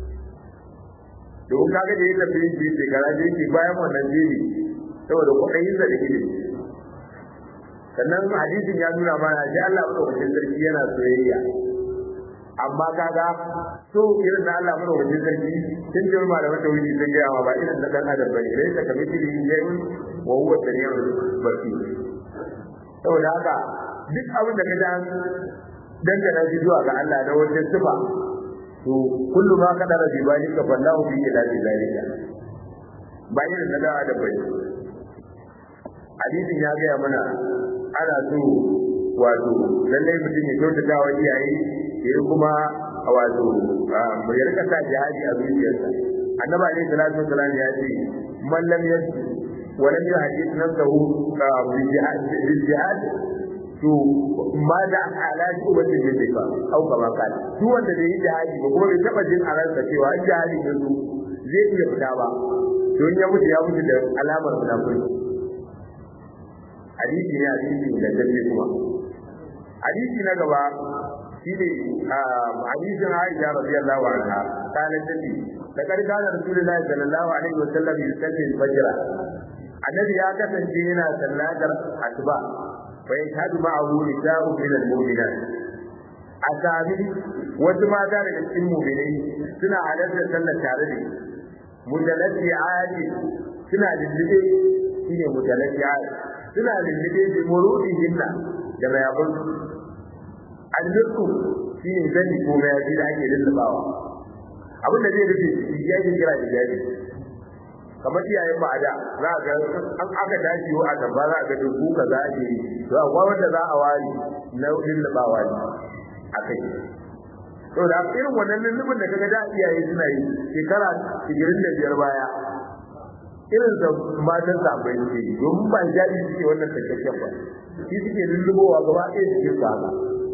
domin kaga da ya tafi yin je shekara da yake bayan wannan jeri saboda kuɗayin da ilimi sannan hadisin ya nuna mana shi Allah madaukakin sarki yana soyayya amma kaga so irin da Allah madaukakin sarki sun ce malaman tauhidi sun gaya ma ba irin da dan adam bane dai ta kamar shi yayin wa huwa samiul basir saboda haka duk abin da ka dan dangana shi zuwa ga Allah na wajen sifa to kullu ma kadara bi balika fallahu bi ila zalika ba irin da dan adam bane hadisin ya gaya mana ana so wato lallai mutum ya kyautata wa iyaye ya kuma wato ya rika sa jihadi a zuciyarsa annabi alaihi salatu wasalam ya ce man lam yajid wa lam yuhaddith nafsahu bil jihad bil jihad to ma da ala shubatin min difa au kama kana duk wanda bai yi jihadi ba kuma bai taba jin a ransa cewa in jihadi ya zo zai iya fita ba don ya mutu ya mutu da alamar munafiki hadisi ne hadisi da dalle kuma hadisi na gaba shine hadisin Aisha radiyallahu anha kana tace da karkana Rasulullahi sallallahu alaihi wa sallam yusalli al-fajr annabi ya kasance yana sallatar asuba fa yashhadu ma'ahu nisa'u min al-mu'minat asabi wasu mata daga cikin mu'minai suna halartar sallar tare da mudallati adi suna lullube shine mudallati adi suna lullube da murudihinna da mayabun annuku shi ne zani ko mayafi da ake lullubawa abin da zai rufe shi ya ke kira da jari kamar iyayen ba a da za a ga an aka dace wa a gaba za a ga dubu ka za a ke yi to akwai wanda za a wari na lullubawa ne a kai to da irin wannan lullubin da kaga da iyaye suna yi shekara 25 baya irin da matan sabai suke yi domin ba jari suke wannan takakken ba shi suke lullubowa gaba ɗaya suke su haka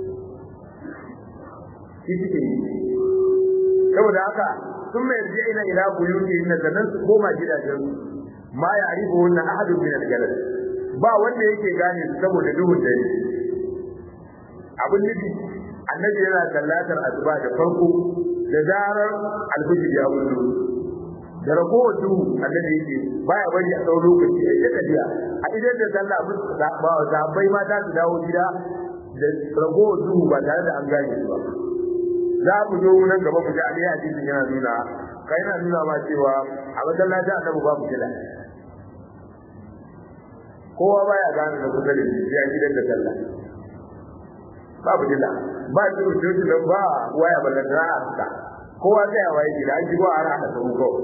shi suke yi saboda haka sun mai yarje ina ila buyuti inna sannan su koma gidajen ma ya arifu wannan ahadun min al-galal ba wanda yake gane su saboda duhun dare abin nufi annabi yana sallatar asuba da farko da zarar alfijir ya wuce da ragowar duhu annabi yake baya bari a tsawon lokaci a ita tafiya a idan da sallah ba zabai mata su dawo gida da ragowar duhu ba tare da an gane su ba za mu zo nan gaba mu ji a ɗaya hadisin yana nuna kai yana nuna ma cewa a masallacin annabi babu kila kowa baya gane da kusa da shi ya gidan da sallah babu kila ba shi rubutu da ba waya ballan da a fita kowa sai ya waye gida an ji ba a rana ta mu kawai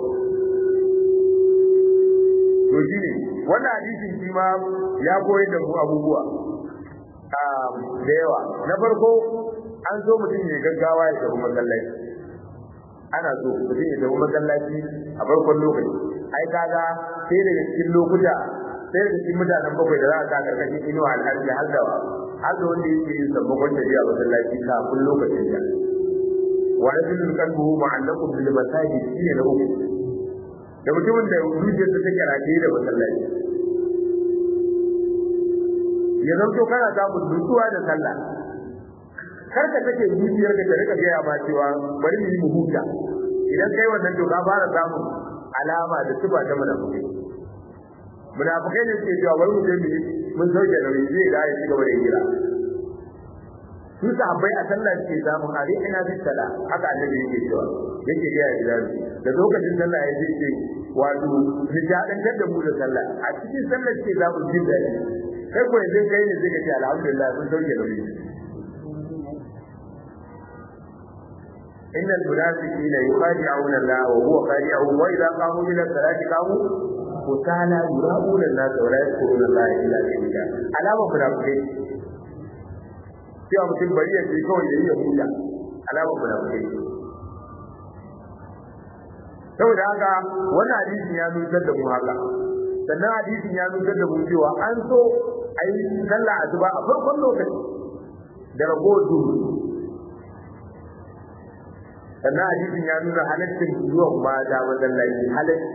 to shi ne wannan hadisin shi ma ya koyar da mu abubuwa da yawa na farko an so mutum ya gaggawa ya tafi masallaci ana so mutum ya tafi masallaci a farkon lokaci ai kaga sai daga cikin lokuta sai daga cikin mutanen bakwai da za a sa karkashin inuwa alhaji har da har da wanda yake yin sammakon tafiya masallaci kafin lokacin da wa rajulun qalbuhu mu'allaqun bil masajid shine na uku da mutumin da zuciyarsa take rataye da masallaci ya zanto kana samun nutsuwa da sallah kar ka take zuciyar ka ta rika gaya ma cewa bari mu yi mu huta idan kai wannan to ka fara samun alama da tuba ta munafiki munafikai ne suke cewa bari mu je mu mun sauke da zai da ya ci gaba da hira su sahabbai a sallah suke samun a ina bi sala haka annabi yake cewa yake ga ya da lokacin sallah ya ce wato nishaɗantar da mu da sallah a cikin sallar ce za mu jin daɗi kai ko yanzu kai ne sai ka ce alhamdulillah mun sauke nauyi إن المنافقين يخادعون الله وهو خادعهم وإذا قاموا إلى الصلاة قاموا وكالا يراؤون الناس ولا يذكرون الله إلا قليلا علامة منافقين cewa mutum bari ya ce kawai da yi ya huta alamar munafikai saboda haka wannan hadisin ya nutsar da mu haka sannan hadisin ya nutsar da mu cewa an so a yi sallah asuba a farkon lokaci da ragowar duhu sannan hadisin ya nuna halaccin zuwan mata masallaci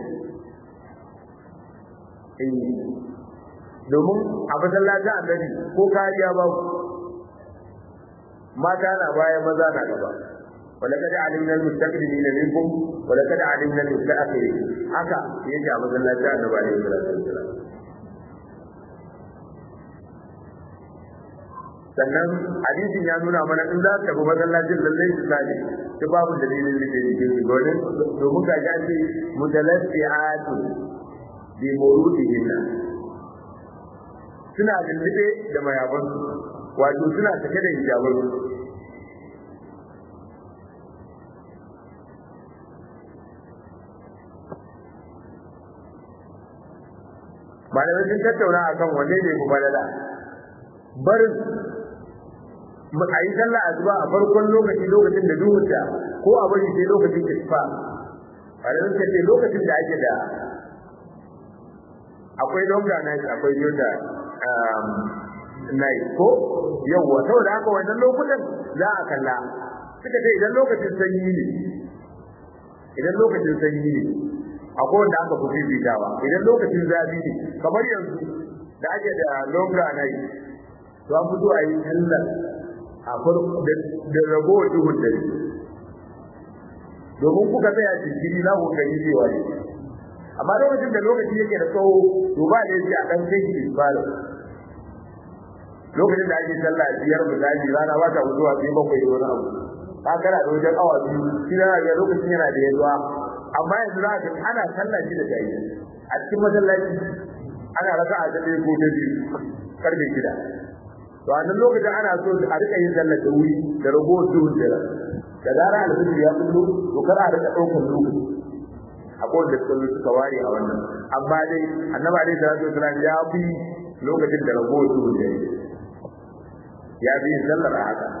halacci domin a masallacin annabi ko kariya ba mata na baya maza na gaba ولقد علمنا المستقدمين منكم ولقد علمنا المستأخرين haka yake a masallacin annabi alaihi salatu wasallam sannan hadisin ya nuna mana in za ka bi masallacin lallai su sani ta babu dalilin da ke cikin su domin domin ga ga ce mutalassiatu bi murudihinna suna lullube da mayaban wato suna take da hijaban malamai sun tattauna akan wanne ne ku balala barin a yi sallah asuba a farkon lokaci lokacin da duhunta ko a bari sai lokacin isfa malamai suka ce lokacin da ake da akwai longa night akwai yota night ko yawwa saboda haka wannan lokutan za a kalla suka ce idan lokacin sanyi ne idan lokacin sanyi ne akwai wanda aka fi fifitawa idan lokacin zafi ne kamar yanzu da ake da longa night to an fito a yi sallar a farko da ragowar duhun dare domin kuka tsaya jinkiri za ku gani cewa ne amma lokacin da lokaci yake da tsawo to ba da yake a dan kai shi fara lokacin da ake sallah biyar misali rana ba ta mutuwa sai bakwai da wani abu ka kana da wajen awa biyu shi na ga lokacin yana da yawa amma yanzu za ka ana sallah shi da tayi a cikin masallaci ana raka a dade ko da biyu karfe shida to a nan lokacin ana so a rika yin sallah da wuri da ragowar duhun da da zara alfijir ya kullu to kar a rika ɗaukar lokaci akwai da suka suka ware a wannan amma dai annabi alaihi salatu wasallam ya fi lokacin da ragowar duhun da ya fi sallar a haka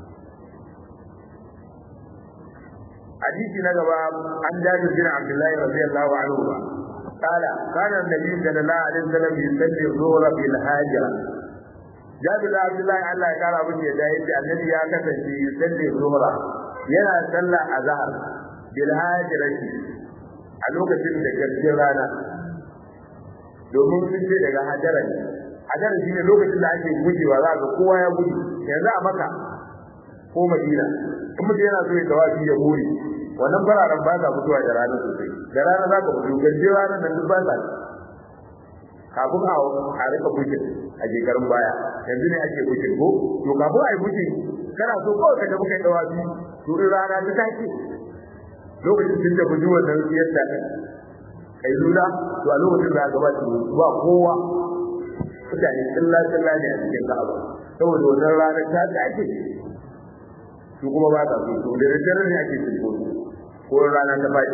حديث نجوى عن جابر بن عبد الله رضي الله عنهما قال كان النبي صلى الله عليه وسلم يصلي الظهر بالهاجرة جابر بن عبد الله الله قال ابن يدايد النبي يا كسنتي يصلي الظهر ينا صلى الظهر بالهاجرة a lokacin da garjin rana domin sun ce daga hajara ne hajara shi ne lokacin da ake gujewa za ga kowa ya gudu yanzu a maka ko madina in mutum yana so ya tawafi ya buri wannan fararen ba sa fitowa da rana sosai da rana za ka fito gaje rana nan duk ba sa kafin a a rika bukin a shekarun baya yanzu ne ake bukin ko to kafin a yi bukin kana so kawai ka tafi kai tawafi to in rana ta tashi lokacin sun tafi ji wannan yadda kai lula to a lokacin da gaba ta ba kowa mutane tsilla tsilla ne a cikin ka'aba saboda wannan ranar ta tashi su kuma ba ta so to da daddare ne ake cin ko rana ta faɗi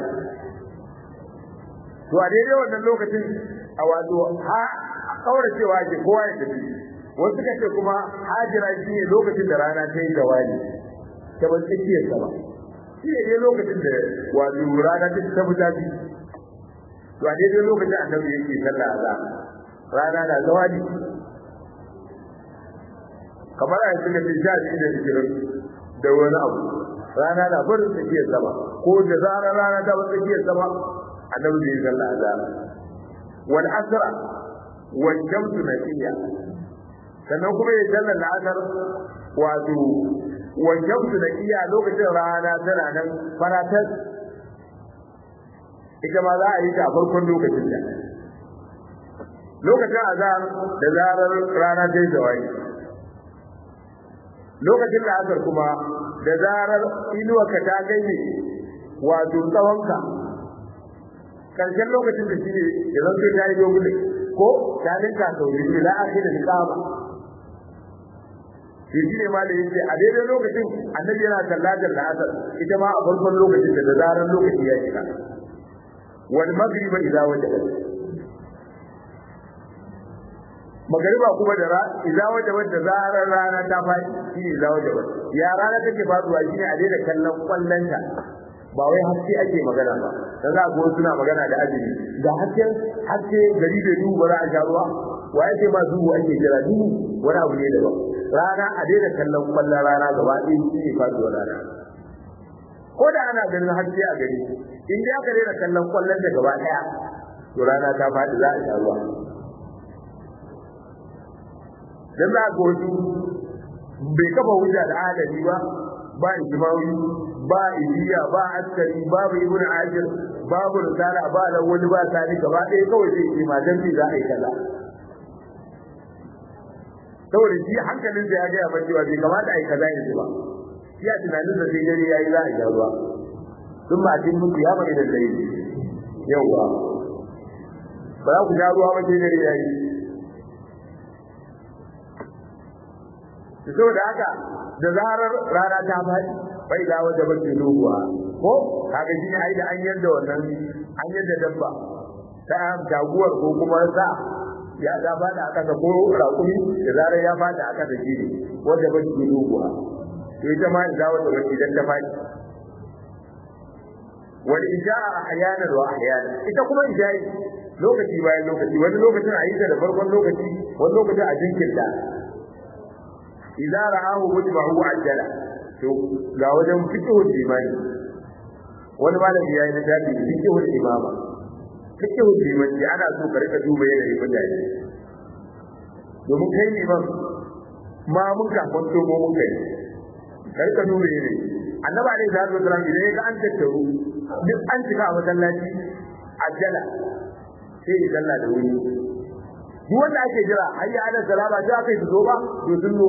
to a daidai wannan lokacin a wato ha kaura cewa ke kowa ya tafi wasu suka ce kuma hajira shi ne lokacin da rana ta yi gawani ta ban tsakiyar sama shi ne dai lokacin da wato rana ta ta fita bi to a daidai lokacin annabi yake sallah a rana na gawani kamar a yanzu da ke sha shi da zikirin da wani abu rana na barin tsakiyar sama ko da zarar rana ta bar tsakiyar sama annabi zai sallah azhar wal asra wal shamsu naqiya sannan kuma ya sallah al-asr wato wal shamsu naqiya lokacin rana tana nan faratas ita ma za a yi ta a farkon lokacin da lokacin azhar da zarar rana ta yi zawai lokacin da asar kuma da zarar inuwarka ta ganye wato tsawonka karshen lokacin da shine ya zanto ta yi dogon ko ta ninka sau biyu ila akhir al-qama shi shine ma da yace a daidai lokacin annabi yana sallatar la'asar ita ma a farkon lokacin da zaran lokaci ya shiga wal maghriba idza wajaba magariba kuma da ra idza wajaba da zaran rana ta faɗi shi ne idza wajaba ya rana take faduwa shine a daidai kallon kwallonta ba wai haske ake magana ba dan za ga suna magana da azumi da hasken haske gari da duhu ba za a sha ruwa wa yake ma duhu ake jira duhu wani abu ne daban rana a daina kallon kwallon rana gaba ɗaya shi ne faduwar rana ko da ana ganin haske a gari in dai aka daina kallon kwallon da gaba ɗaya to rana ta faɗi za a sha ruwa dan za ga wasu bai kafa hujja da adali ba ba ijmawi ba idiya ba askari babu ibn ajir babu risala ba da wani ba sani gaba ɗaya kawai sai ce ma dan za a yi kaza saboda shi hankalin da ya gaya mai cewa bai kamata a yi kaza yanzu ba shi a tunanin da sai dare ya yi za a yi ruwa sun ma cin muku ya mai da sai yau ba ba za ku sha ruwa ba sai dare ya yi saboda haka da zarar rana ta faɗi bai da wata bace doguwa ko kaga shi ne ai da an yadda wannan an yadda dabba ta taguwar ko kuma sa ya ga fada aka ga ko rakumi da zarar ya fada aka da shi ne wanda bace doguwa to ita ma da wata bace dan ta faɗi wal ijaa ahyanan wa ahyanan ita kuma ijai lokaci bayan lokaci wani lokacin a yi ta da farkon lokaci wani lokacin a jinkirta idza ra'ahu mujma'u ajala to ga wajen fiqhul imani wani malami yayi na tafi fiqhul imama fiqhul imani ana so ka rika duba yanayin mutane domin kai ne ban ma mun ka kwanto mu mun kai ka rika duba yanayi annabi alaihi salatu wasallam idan ya ga an tattaru duk an cika a masallaci ajala sai ya sallah da wuri duk wanda ake jira hayya ala salama da aka yi zo ba to sun zo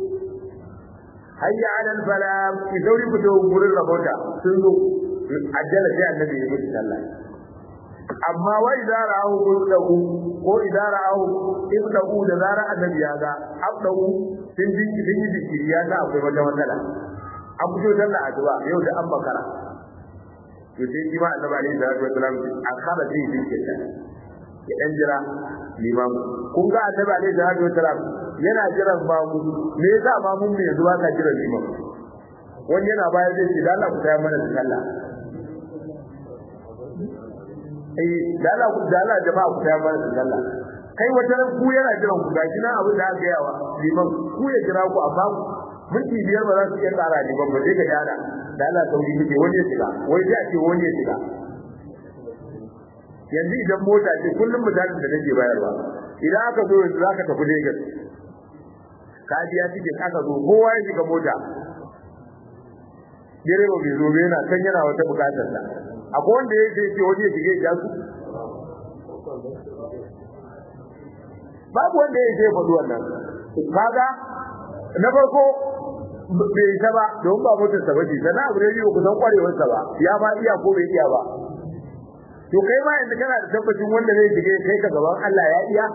hayya ala falam ki dauri ku to gurin rabota sun zo ajala sai annabi ya mutu sallah amma wa idza ra'ahu qulqu ko idza ra'ahu ibdahu da zara annabi ya ga abdahu sun ji sun yi zikiri ya ga akwai wata matsala an fito sallah addu'a yau da an bakara to sai shi ma annabi alaihi salatu wasalam akhara zai zikirta ya dan jira limam kun ga annabi alaihi salatu wasalam yana jiran mamu me yasa mamun ne zuwa ka jira limam wani yana bayar da shi da Allah ku tayar mana da sallah eh da Allah ku da Allah jama'a ku tayar mana da sallah kai wata ran ku yana jiran ku gashi nan abin da aka yawa liman ku ya jira ku amma minti biyar ba za su iya tsara liman ba sai ka yada da Allah sauri kike wani ya shiga wai sai a ce wani ya shiga yanzu idan mota ce kullum misalin da nake bayarwa idan aka zo yanzu zaka tafi Lagos ka biya tiket aka zo kowa ya shiga mota direba bai zo yana kan yana wata bukatar sa akwai wanda ya ce waje ya shige ya su babu wanda ya ce faɗi wannan kaga na farko bai isa ba don ba motar sa bace sana abu ne ku san kwarewar sa ba ya ma iya ko bai iya ba to kai ma yanzu kana da tabbacin wanda zai shige kai ka gaban Allah ya iya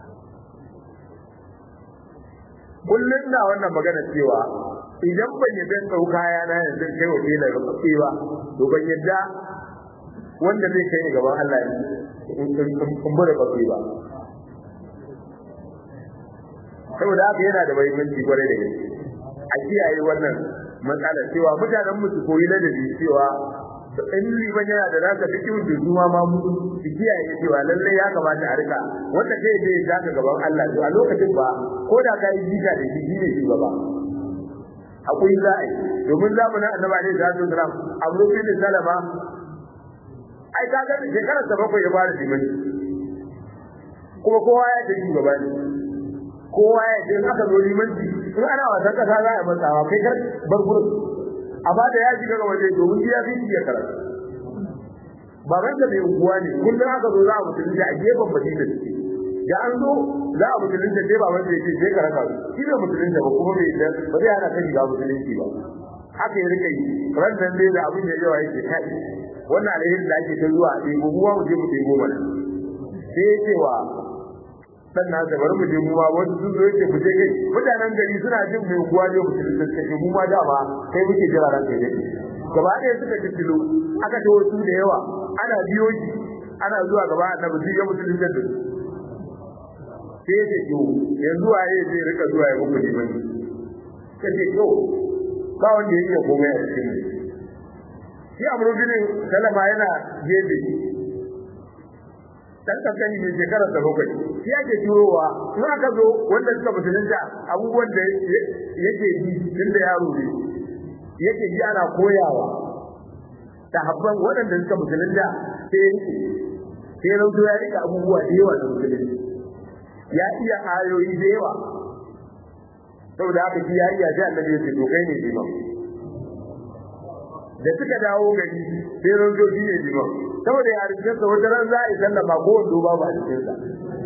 kullun na wannan magana cewa idan ban yadda ɗau kaya na yanzu kai wa da rufe ba to ban yadda wanda zai kai gaban Allah in bada bafi ba saboda haka yana da muhimmanci kwarai da gaske a kiyaye wannan matsala cewa mutanen mu su koyi ladabi cewa in liman yana da nasa fikihu da zuwa ma mu su kiyaye cewa lalle ya kamata a rika wanda kai zai zaka gaban Allah to a lokacin ba ko da kai jika da shi ne shugaba akwai za a yi domin zamanin annabi alaihi salatu wasalam abu bin salama ai ka ga shekarar sa bakwai ya fara limanci kuma kowa ya ce shugaba ne kowa ya ce in aka zo limanci in ana wasan kasa za a matsawa kai kar bar gurin amma da ya shiga ga waje domin ya fi iya karatu baban da mai unguwa ne kullum aka zo za a mutunci a gefen madina suke da an zo za a mutunci sai baban da yake sai karaka shi ne mutunci ba kuma bai da ba zai hana ka shiga mutunci ba haka ya rika yi ran nan dai da abin da yawa yake kai wannan alheri da ake ta zuwa a ɗebo mu mu je mu ɗebo mana sai ya ce wa dan na da bari mu je mu ma wasu sun zo yake mu je kai mutanen gari suna jin mai kuwa ne mutum da suke mu ma da ba kai muke jira ran kai dai gaba ɗaya suka kikkilo aka ta wasu da yawa ana biyo shi ana zuwa gaba annabi sai ya mutum da su sai ya ce to yanzu waye zai rika zuwa ya muku liman kace to ba wanda yake komai a cikin mu shi amru bin salama yana gefe dan kankani mai shekarar da bakwai shi ake turowa in aka zo wanda suka musulunta abubuwan da yake ji tun da yaro ne yake ji ana koyawa ta habban waɗanda suka musulunta sai yake sai rauto ya rika abubuwa da yawa da musulunci ya iya ayoyi da yawa saboda haka shi ya iya sai annabi ya ce to kai ne imam da suka dawo gari sai rauto shi ne imam saboda ya rikin sa wata ran za a yi sallama ko wando ba ba cikin sa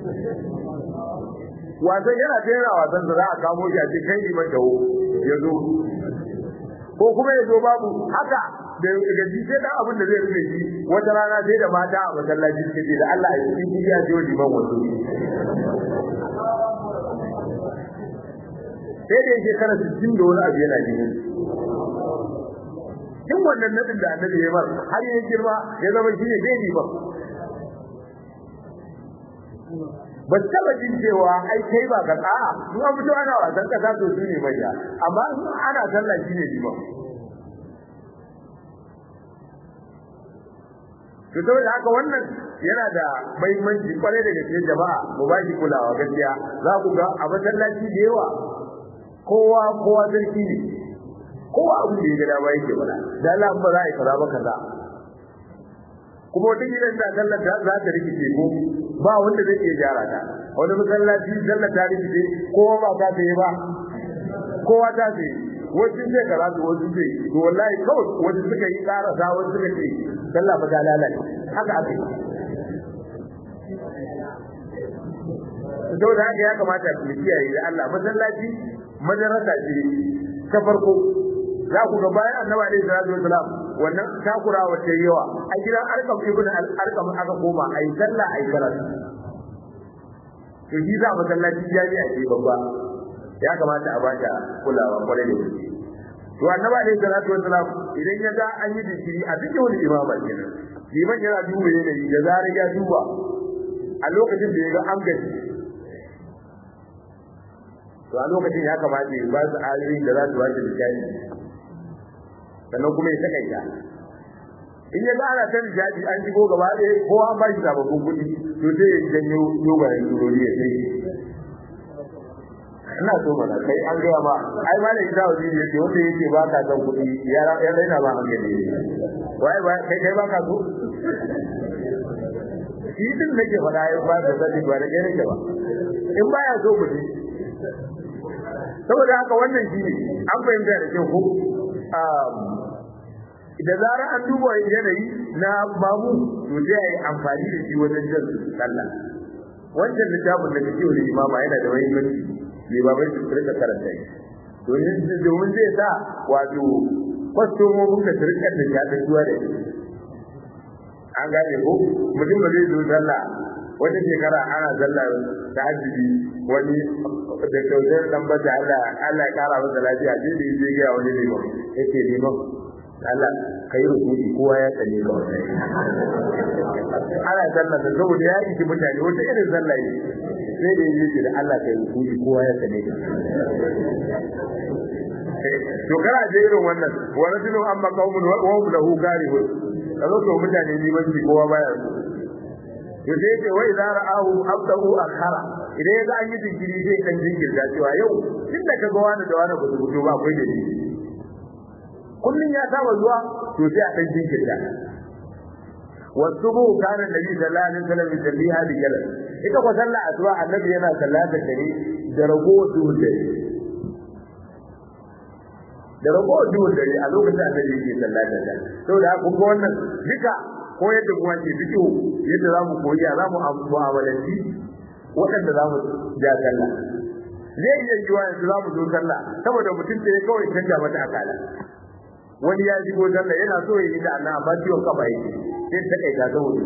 wasan yana tera wasan da za a kamo shi a ce kai liman dawo ya zo ko kuma ya zo babu haka da gaji sai dan abin da zai rufe shi wata rana sai da mata a masallaci suke ce da Allah ya yi shi ya je liman wato sai da yake kana 60 da wani abu yana jinin duk wannan nadin da annabi ya bar har ya girma ya zama shi ne bai ba ba taba jin cewa ai kai ba ka tsaya in an fito ana wasan kasa to su ne manya amma in ana sallah shi ne liman to saboda haka wannan yana da muhimmanci kwarai da gaske jama'a mu ba shi kulawa gaskiya za ku ga a masallaci da yawa kowa kowa sarki ne kowa abin da ya gada ba yake bada da Allah ba za a yi kaza ba kaza kuma wata gidan da sallar ta za ta rikice ko ba wanda zai iya gyara ta wani masallaci sallar ta rikice kowa ba ta yi ba kowa ta yi wasu sai kaza su wasu sai to wallahi kawai wasu suka yi karasa wasu suka ce sallah ba ta lalace haka aka yi saboda haka ya kamata ku kiyaye da Allah masallaci madarasa ce ta farko za ku ga bayan annabi alaihi salatu wasalam wannan takura wace yawa a gidan arkam ibn al-arkam aka koma ayi sallah ayi karatu to shi za masallaci jami'a ce babba ya kamata a bata kulawa kwarai da gaske to annabi alaihi salatu wasalam idan ya ga an yi dikiri a duk wani imama kenan liman yana duba yanayi da zarar ya duba a lokacin da ya ga an gaji to a lokacin ya kamata ya ba su ayoyin da za su wace misali sannan kuma ya takaita in ya ana ta nishadi an shigo gaba ɗaya ko an ba shi sababbin kuɗi to sai ya janyo dogayen turori ya sai ina so mana kai an gaya ma ai ma da ita wa jini yake wanda yake ba ka san kuɗi ya ya raina ba hankali wai ba kai kai ba ka so shi din nake faɗa ya ba da sani ba da kai nake ba in baya so ku ji saboda haka wannan shi ne an fahimta da kyau ko da zara an duba yanayi na babu to sai a yi amfani da shi wajen jan sallah wancan littafin da kake wani imama yana da muhimmanci limamai su rika karanta shi domin zai sa wato kwastomomin ka su rika da shaɗaɗuwa da shi an gane ko mutum ba zai zo sallah wata shekara ana sallah ta hajji wani da kyautar dan bata Allah Allah ya kara masa lafiya sai da yake ga wani liman yake liman Allah kai rukuni kowa ya tsane ka wannan ana sallah da saboda ya yi mutane wata irin sallah ne sai da yake da Allah kai rukuni kowa ya tsane ka to kana je irin wannan wa rajulun amma qaumun wa hum lahu karihun kazo to mutane limanci kowa baya so to sai ce wai za ra'ahu abdahu akhara idan ya ga an yi jinkiri zai kan jinkirta cewa yau tun da kaga wani da wani ba su fito ba akwai dalili kullun ya saba zuwa to sai a dan jinkirta wasubu kana nabi sallallahu alaihi wasallam yusalliha bi jalal ita ko sallah asuba annabi yana sallata dare da rago duhun dare da rago duhun dare a lokacin annabi yake sallata da saboda kun ga wannan duka ko yadda kuma ke fito yadda zamu koyi za mu mu'amalanci waɗanda za mu ja sallah zai iya yiwa yanzu za mu zo sallah saboda mutum da ya kawai canja mata akala wani ya shigo sallah yana so ya yi da Allah amma ciwon kafa yake sai ta kai ta saboda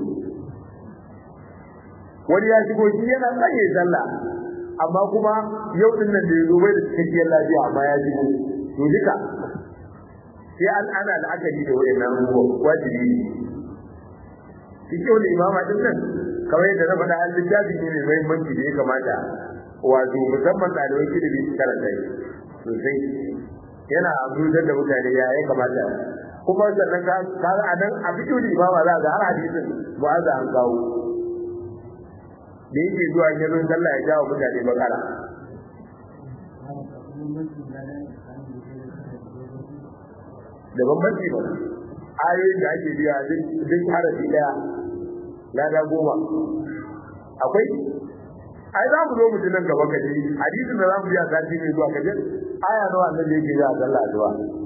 wani ya shigo shi yana son ya sallah amma kuma yau din nan da ya zo bai da cikakkiyar lafiya amma ya shigo to duka sai an ana la'akari da wayannan abubuwa wajibi ne shi ke wani imama din nan kamar yadda na faɗa an littafi ne mai muhimmanci da ya kamata wato musamman ɗaliban ilimi su karanta shi sosai yana abujar da mutane ya ya kamata kuma sannan ka ga a nan a fito da imama za ga har hadisin mu'azza an kawo da yake zuwa yanzu sallah ya jawo mutane bakara da bambanci ba ayoyin da ake biya duk harafi daya lada goma akwai ai za mu zo mu ji nan gaba kaji hadisin da za mu biya sati mai zuwa kaji aya nawa annabi yake biya a sallah zuwa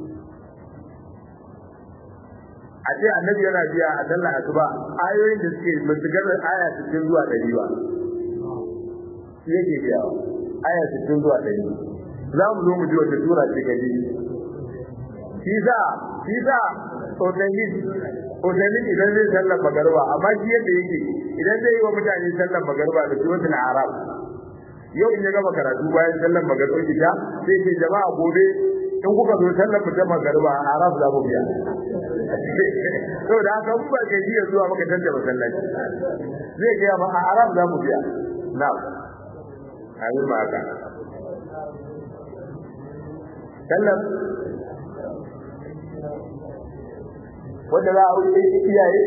a ce annabi yana biya a sallah asuba ayoyin da suke matuƙar aya 60 zuwa 100 ba yake biya aya 60 zuwa 100 za mu zo mu ji wata sura ce kaji Isa, Isa, Otayin, Otayin idan zai sallar magarba, amma shi yadda yake idan zai yi wa mutane sallar magarba da suratul Arab. Yau in ya gama karatu bayan sallar magarba ita, sai ce jama'a gobe in kuka zo sallar mu ta magarba a Arab za mu biya. Saboda haka mun ba ka jiya zuwa maka tantance masallaci. Zai gaya ma a Arab za mu biya. Na'am. Amin ba haka. Sallar wanda za a yi iyaye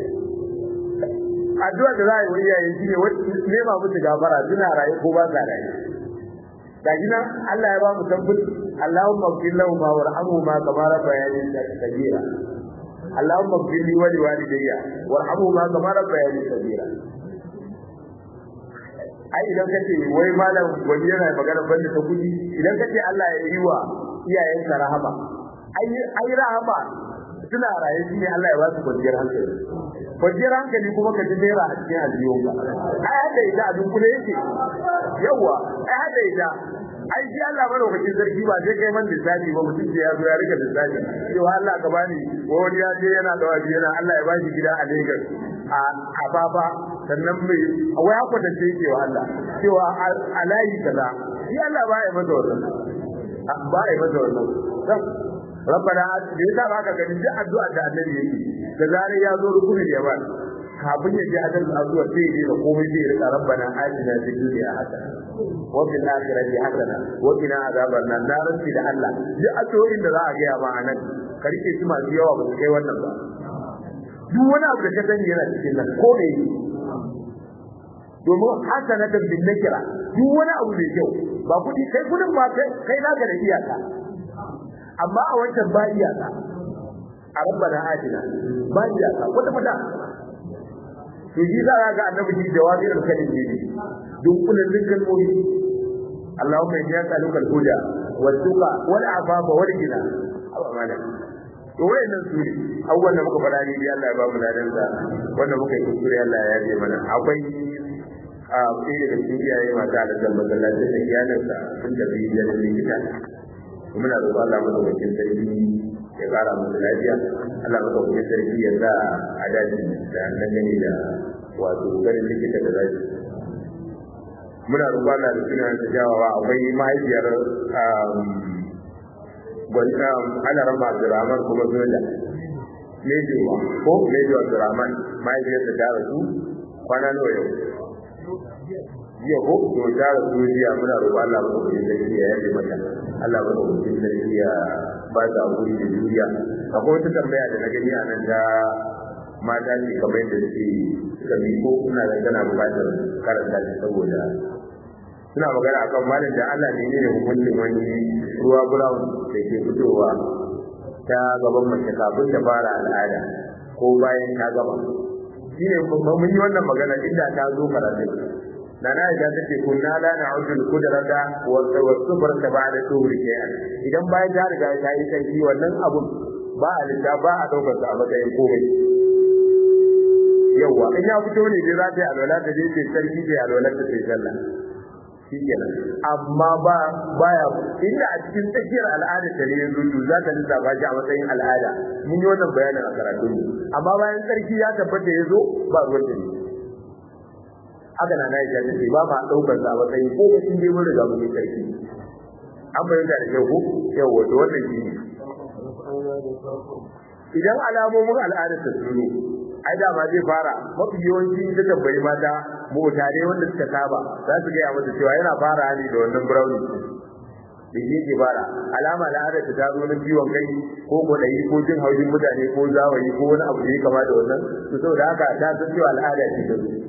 addu'a da za a yi wa iyaye shine nema musu gafara suna raye ko ba sa raye ga nan Allah ya ba mu tabbut Allahumma ighfir lahum warhamhuma kama rabbayani saghira Allahumma ighfir li wa li walidayya warhamhuma kama rabbayani saghira ai idan kace wai malam wani yana magana banda ta kudi idan kace Allah ya yi wa iyayenka rahama ai ai rahama suna raye shi ne Allah ya ba su kwanciyar hankali kwanciyar hankali kuma ka ji naira a cikin aljiyonka ai hada ita a dunkule yake yawa ai hada ita ai shi Allah madaukakin sarki ba sai kai man lissafi ba mutum ce ya zo ya rika lissafi cewa Allah ka bani wani ya je yana da waje yana Allah ya bashi gida a Lagos a a baba sannan mai wai haka da ce yake wa Allah cewa a layi kaza shi Allah ba ya masa wannan ba ya masa wannan rabbana da yasa baka gani duk addu'a da annabi yake da zare ya zo rukunin yaman kafin ya ji hadal addu'a sai ya da komai sai ya rika rabbana atina fid dunya hasana wa fil akhirati hasana wa qina azaban nar na rantsi da Allah duk addu'o'in da za a gaya ma anan ka rike su masu yawa ba su kai wannan ba duk wani abu da ka sani yana cikin nan ko ne domin hasanatan bin nakira duk wani abu mai kyau ba kudi kai kudin ba kai naka da iyaka amma a wancan ba iyaka a rabbana atina ba iyaka wata fata to shi za ga annabi shi jawabi al-kalim ne duk kullun kalmomi Allahumma inni as'aluka al-huda wat-tuqa wal-afafa wal-ghina Allah malam to wayannan su ne abubuwan da muka faɗa ne dai Allah ya ba mu ladan sa wanda muka yi kuskure Allah ya yaje mana akwai a ɗaya da cikin iyaye mata da zan masallaci da iyalinsa sun tafi da likita muna roƙon Allah madaukakin sarki ya ƙara musu lafiya Allah madaukakin sarki ya sa a daji da dangane da wato ganin likita da zai muna roƙon Allah da sunan ta jawawa akwai mahaifiyar gwanta ana rama Abdurrahman kuma Zola Mejo ko Mejo Abdurrahman mahaifiyar ta rasu kwana nawa yau jiya ko to ta rasu jiya muna roƙon Allah madaukakin sarki ya yaje mata Allah ba da sarki ya ba ta hakuri da juriya akwai wata tambaya da na gani a nan da mata ce kamar yadda suke suka bi ko kuna da tana buƙatar karanta shi saboda suna magana akan malam da Allah ne ne hukuncin wani ruwa brown da ke fitowa ta gaban mace kafin ta fara al'ada ko bayan ta gama shine mun yi wannan magana inda ta zo karatu na na idan take kunna la na'udu al-qudrata wa tawassubar ta ba'da tuhuri shay'an idan bayan ta riga ta yi sai wannan abun ba a lissa ba a daukar sa a matsayin komai yawa in ya fito ne dai za ta yi alwala ta je ta sarki ta alwala ta sai sallah shikenan amma ba baya inda a cikin tsakiyar al'ada ta ne yanzu to za ka lissafa shi a matsayin al'ada mun yi wannan bayanin a karatun mu amma bayan sarki ya tabbata ya zo ba ruwan da ne haka na na ya ce ba ma daukar sa a matsayin ko mutum dai mun riga mun yi sarki an bayyana da kyau ko yau wato wannan shi ne idan alamomin al'ada ta tsoro ai da ma zai fara mafi yawanci da tambayi mata mutane wanda suka saba za su gaya mata cewa yana fara ne da wannan brownie da shi ke fara alama al'ada ta zo na ciwon kai ko kwaɗayi ko jin haushin mutane ko zawayi ko wani abu da ya kama da wannan to saboda haka ta san cewa al'ada ce ta zo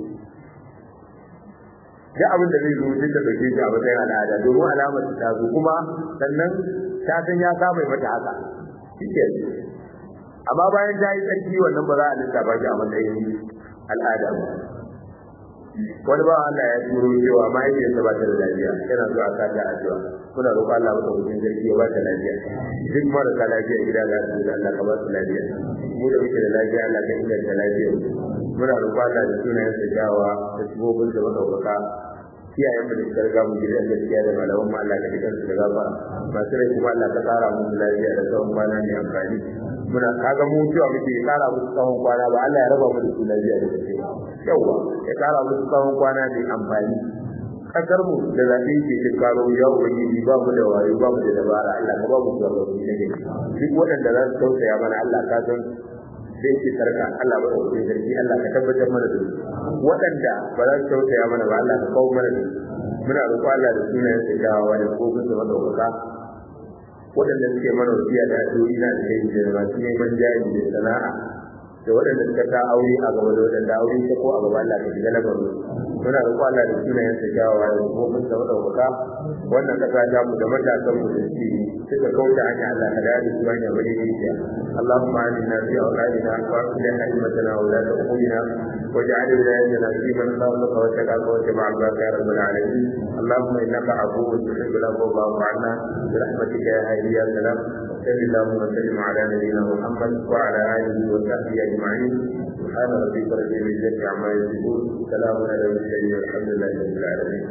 duk abin da zai zo sai ta dauke shi a matsayin al'ada domin alamar ta zo kuma sannan ta san ya saba mata haka shike amma bayan ta yi tsarki wannan ba za a lissafa shi a matsayin al'ada ba wani ba Allah ya turo cewa mahaifiyarsa ba ta da lafiya yana zuwa a sata addu'a muna roƙon Allah maka mutum sarki ya ba ta lafiya duk marasa lafiya gida za su da Allah ka ba su lafiya mu da muke da lafiya Allah ka inganta lafiya muna roƙon Allah da sunayen sa kyawawa da sibobin da madaukaka kiyayen mu da suka riga mu gidan gaskiya da malaman mu Allah ka jikan su da gafara masu rai kuma Allah ka tsara mu lafiya da tsawon kwana mai amfani muna kaga mu cewa muke kara musu tsawon kwana ba Allah ya raba mu da su lafiya da gaskiya yawa ya kara musu tsawon kwana mai amfani kasar mu da zaɓe ke cin karo ya ubangiji ba mu da wayo ba mu da dabara Allah ka ba mu shugabanni na gari duk waɗanda za su tausaya mana Allah ka san zai ce sarka Allah ba da sarki Allah ka tabbatar mana da su waɗanda ba za su tausaya mana ba Allah ka kawo mana da su muna roƙo Allah da sunayen sa kyawawa da kofin sa madaukaka waɗanda suke mana wasiya da addu'o'i na da kai da masu neman jari da sana'a da waɗanda suka ta aure a gaba da waɗanda aure ta ko a gaba Allah ka shiga lamarin muna roƙo Allah da sunayen sa kyawawa da kofin sa madaukaka wannan kasa ta mu da matasan mu da suke suka kauta hanya Allah ka da su hanya bane ne اللهم آمنا في أولادنا وأصلح أئمتنا وولاة أمورنا واجعل ولايتنا في من خافك واتقاك واتبع عبادك يا رب العالمين اللهم إنك عفو تحب العفو فاعف عنا برحمتك يا هادي يا سلام صل اللهم وسلم على نبينا محمد وعلى آله وصحبه أجمعين سبحان ربك رب العزة عما يصفون سلام على المرسلين والحمد لله رب العالمين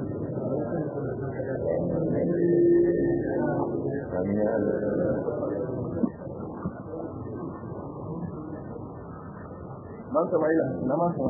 آمين يا الله man samaila na man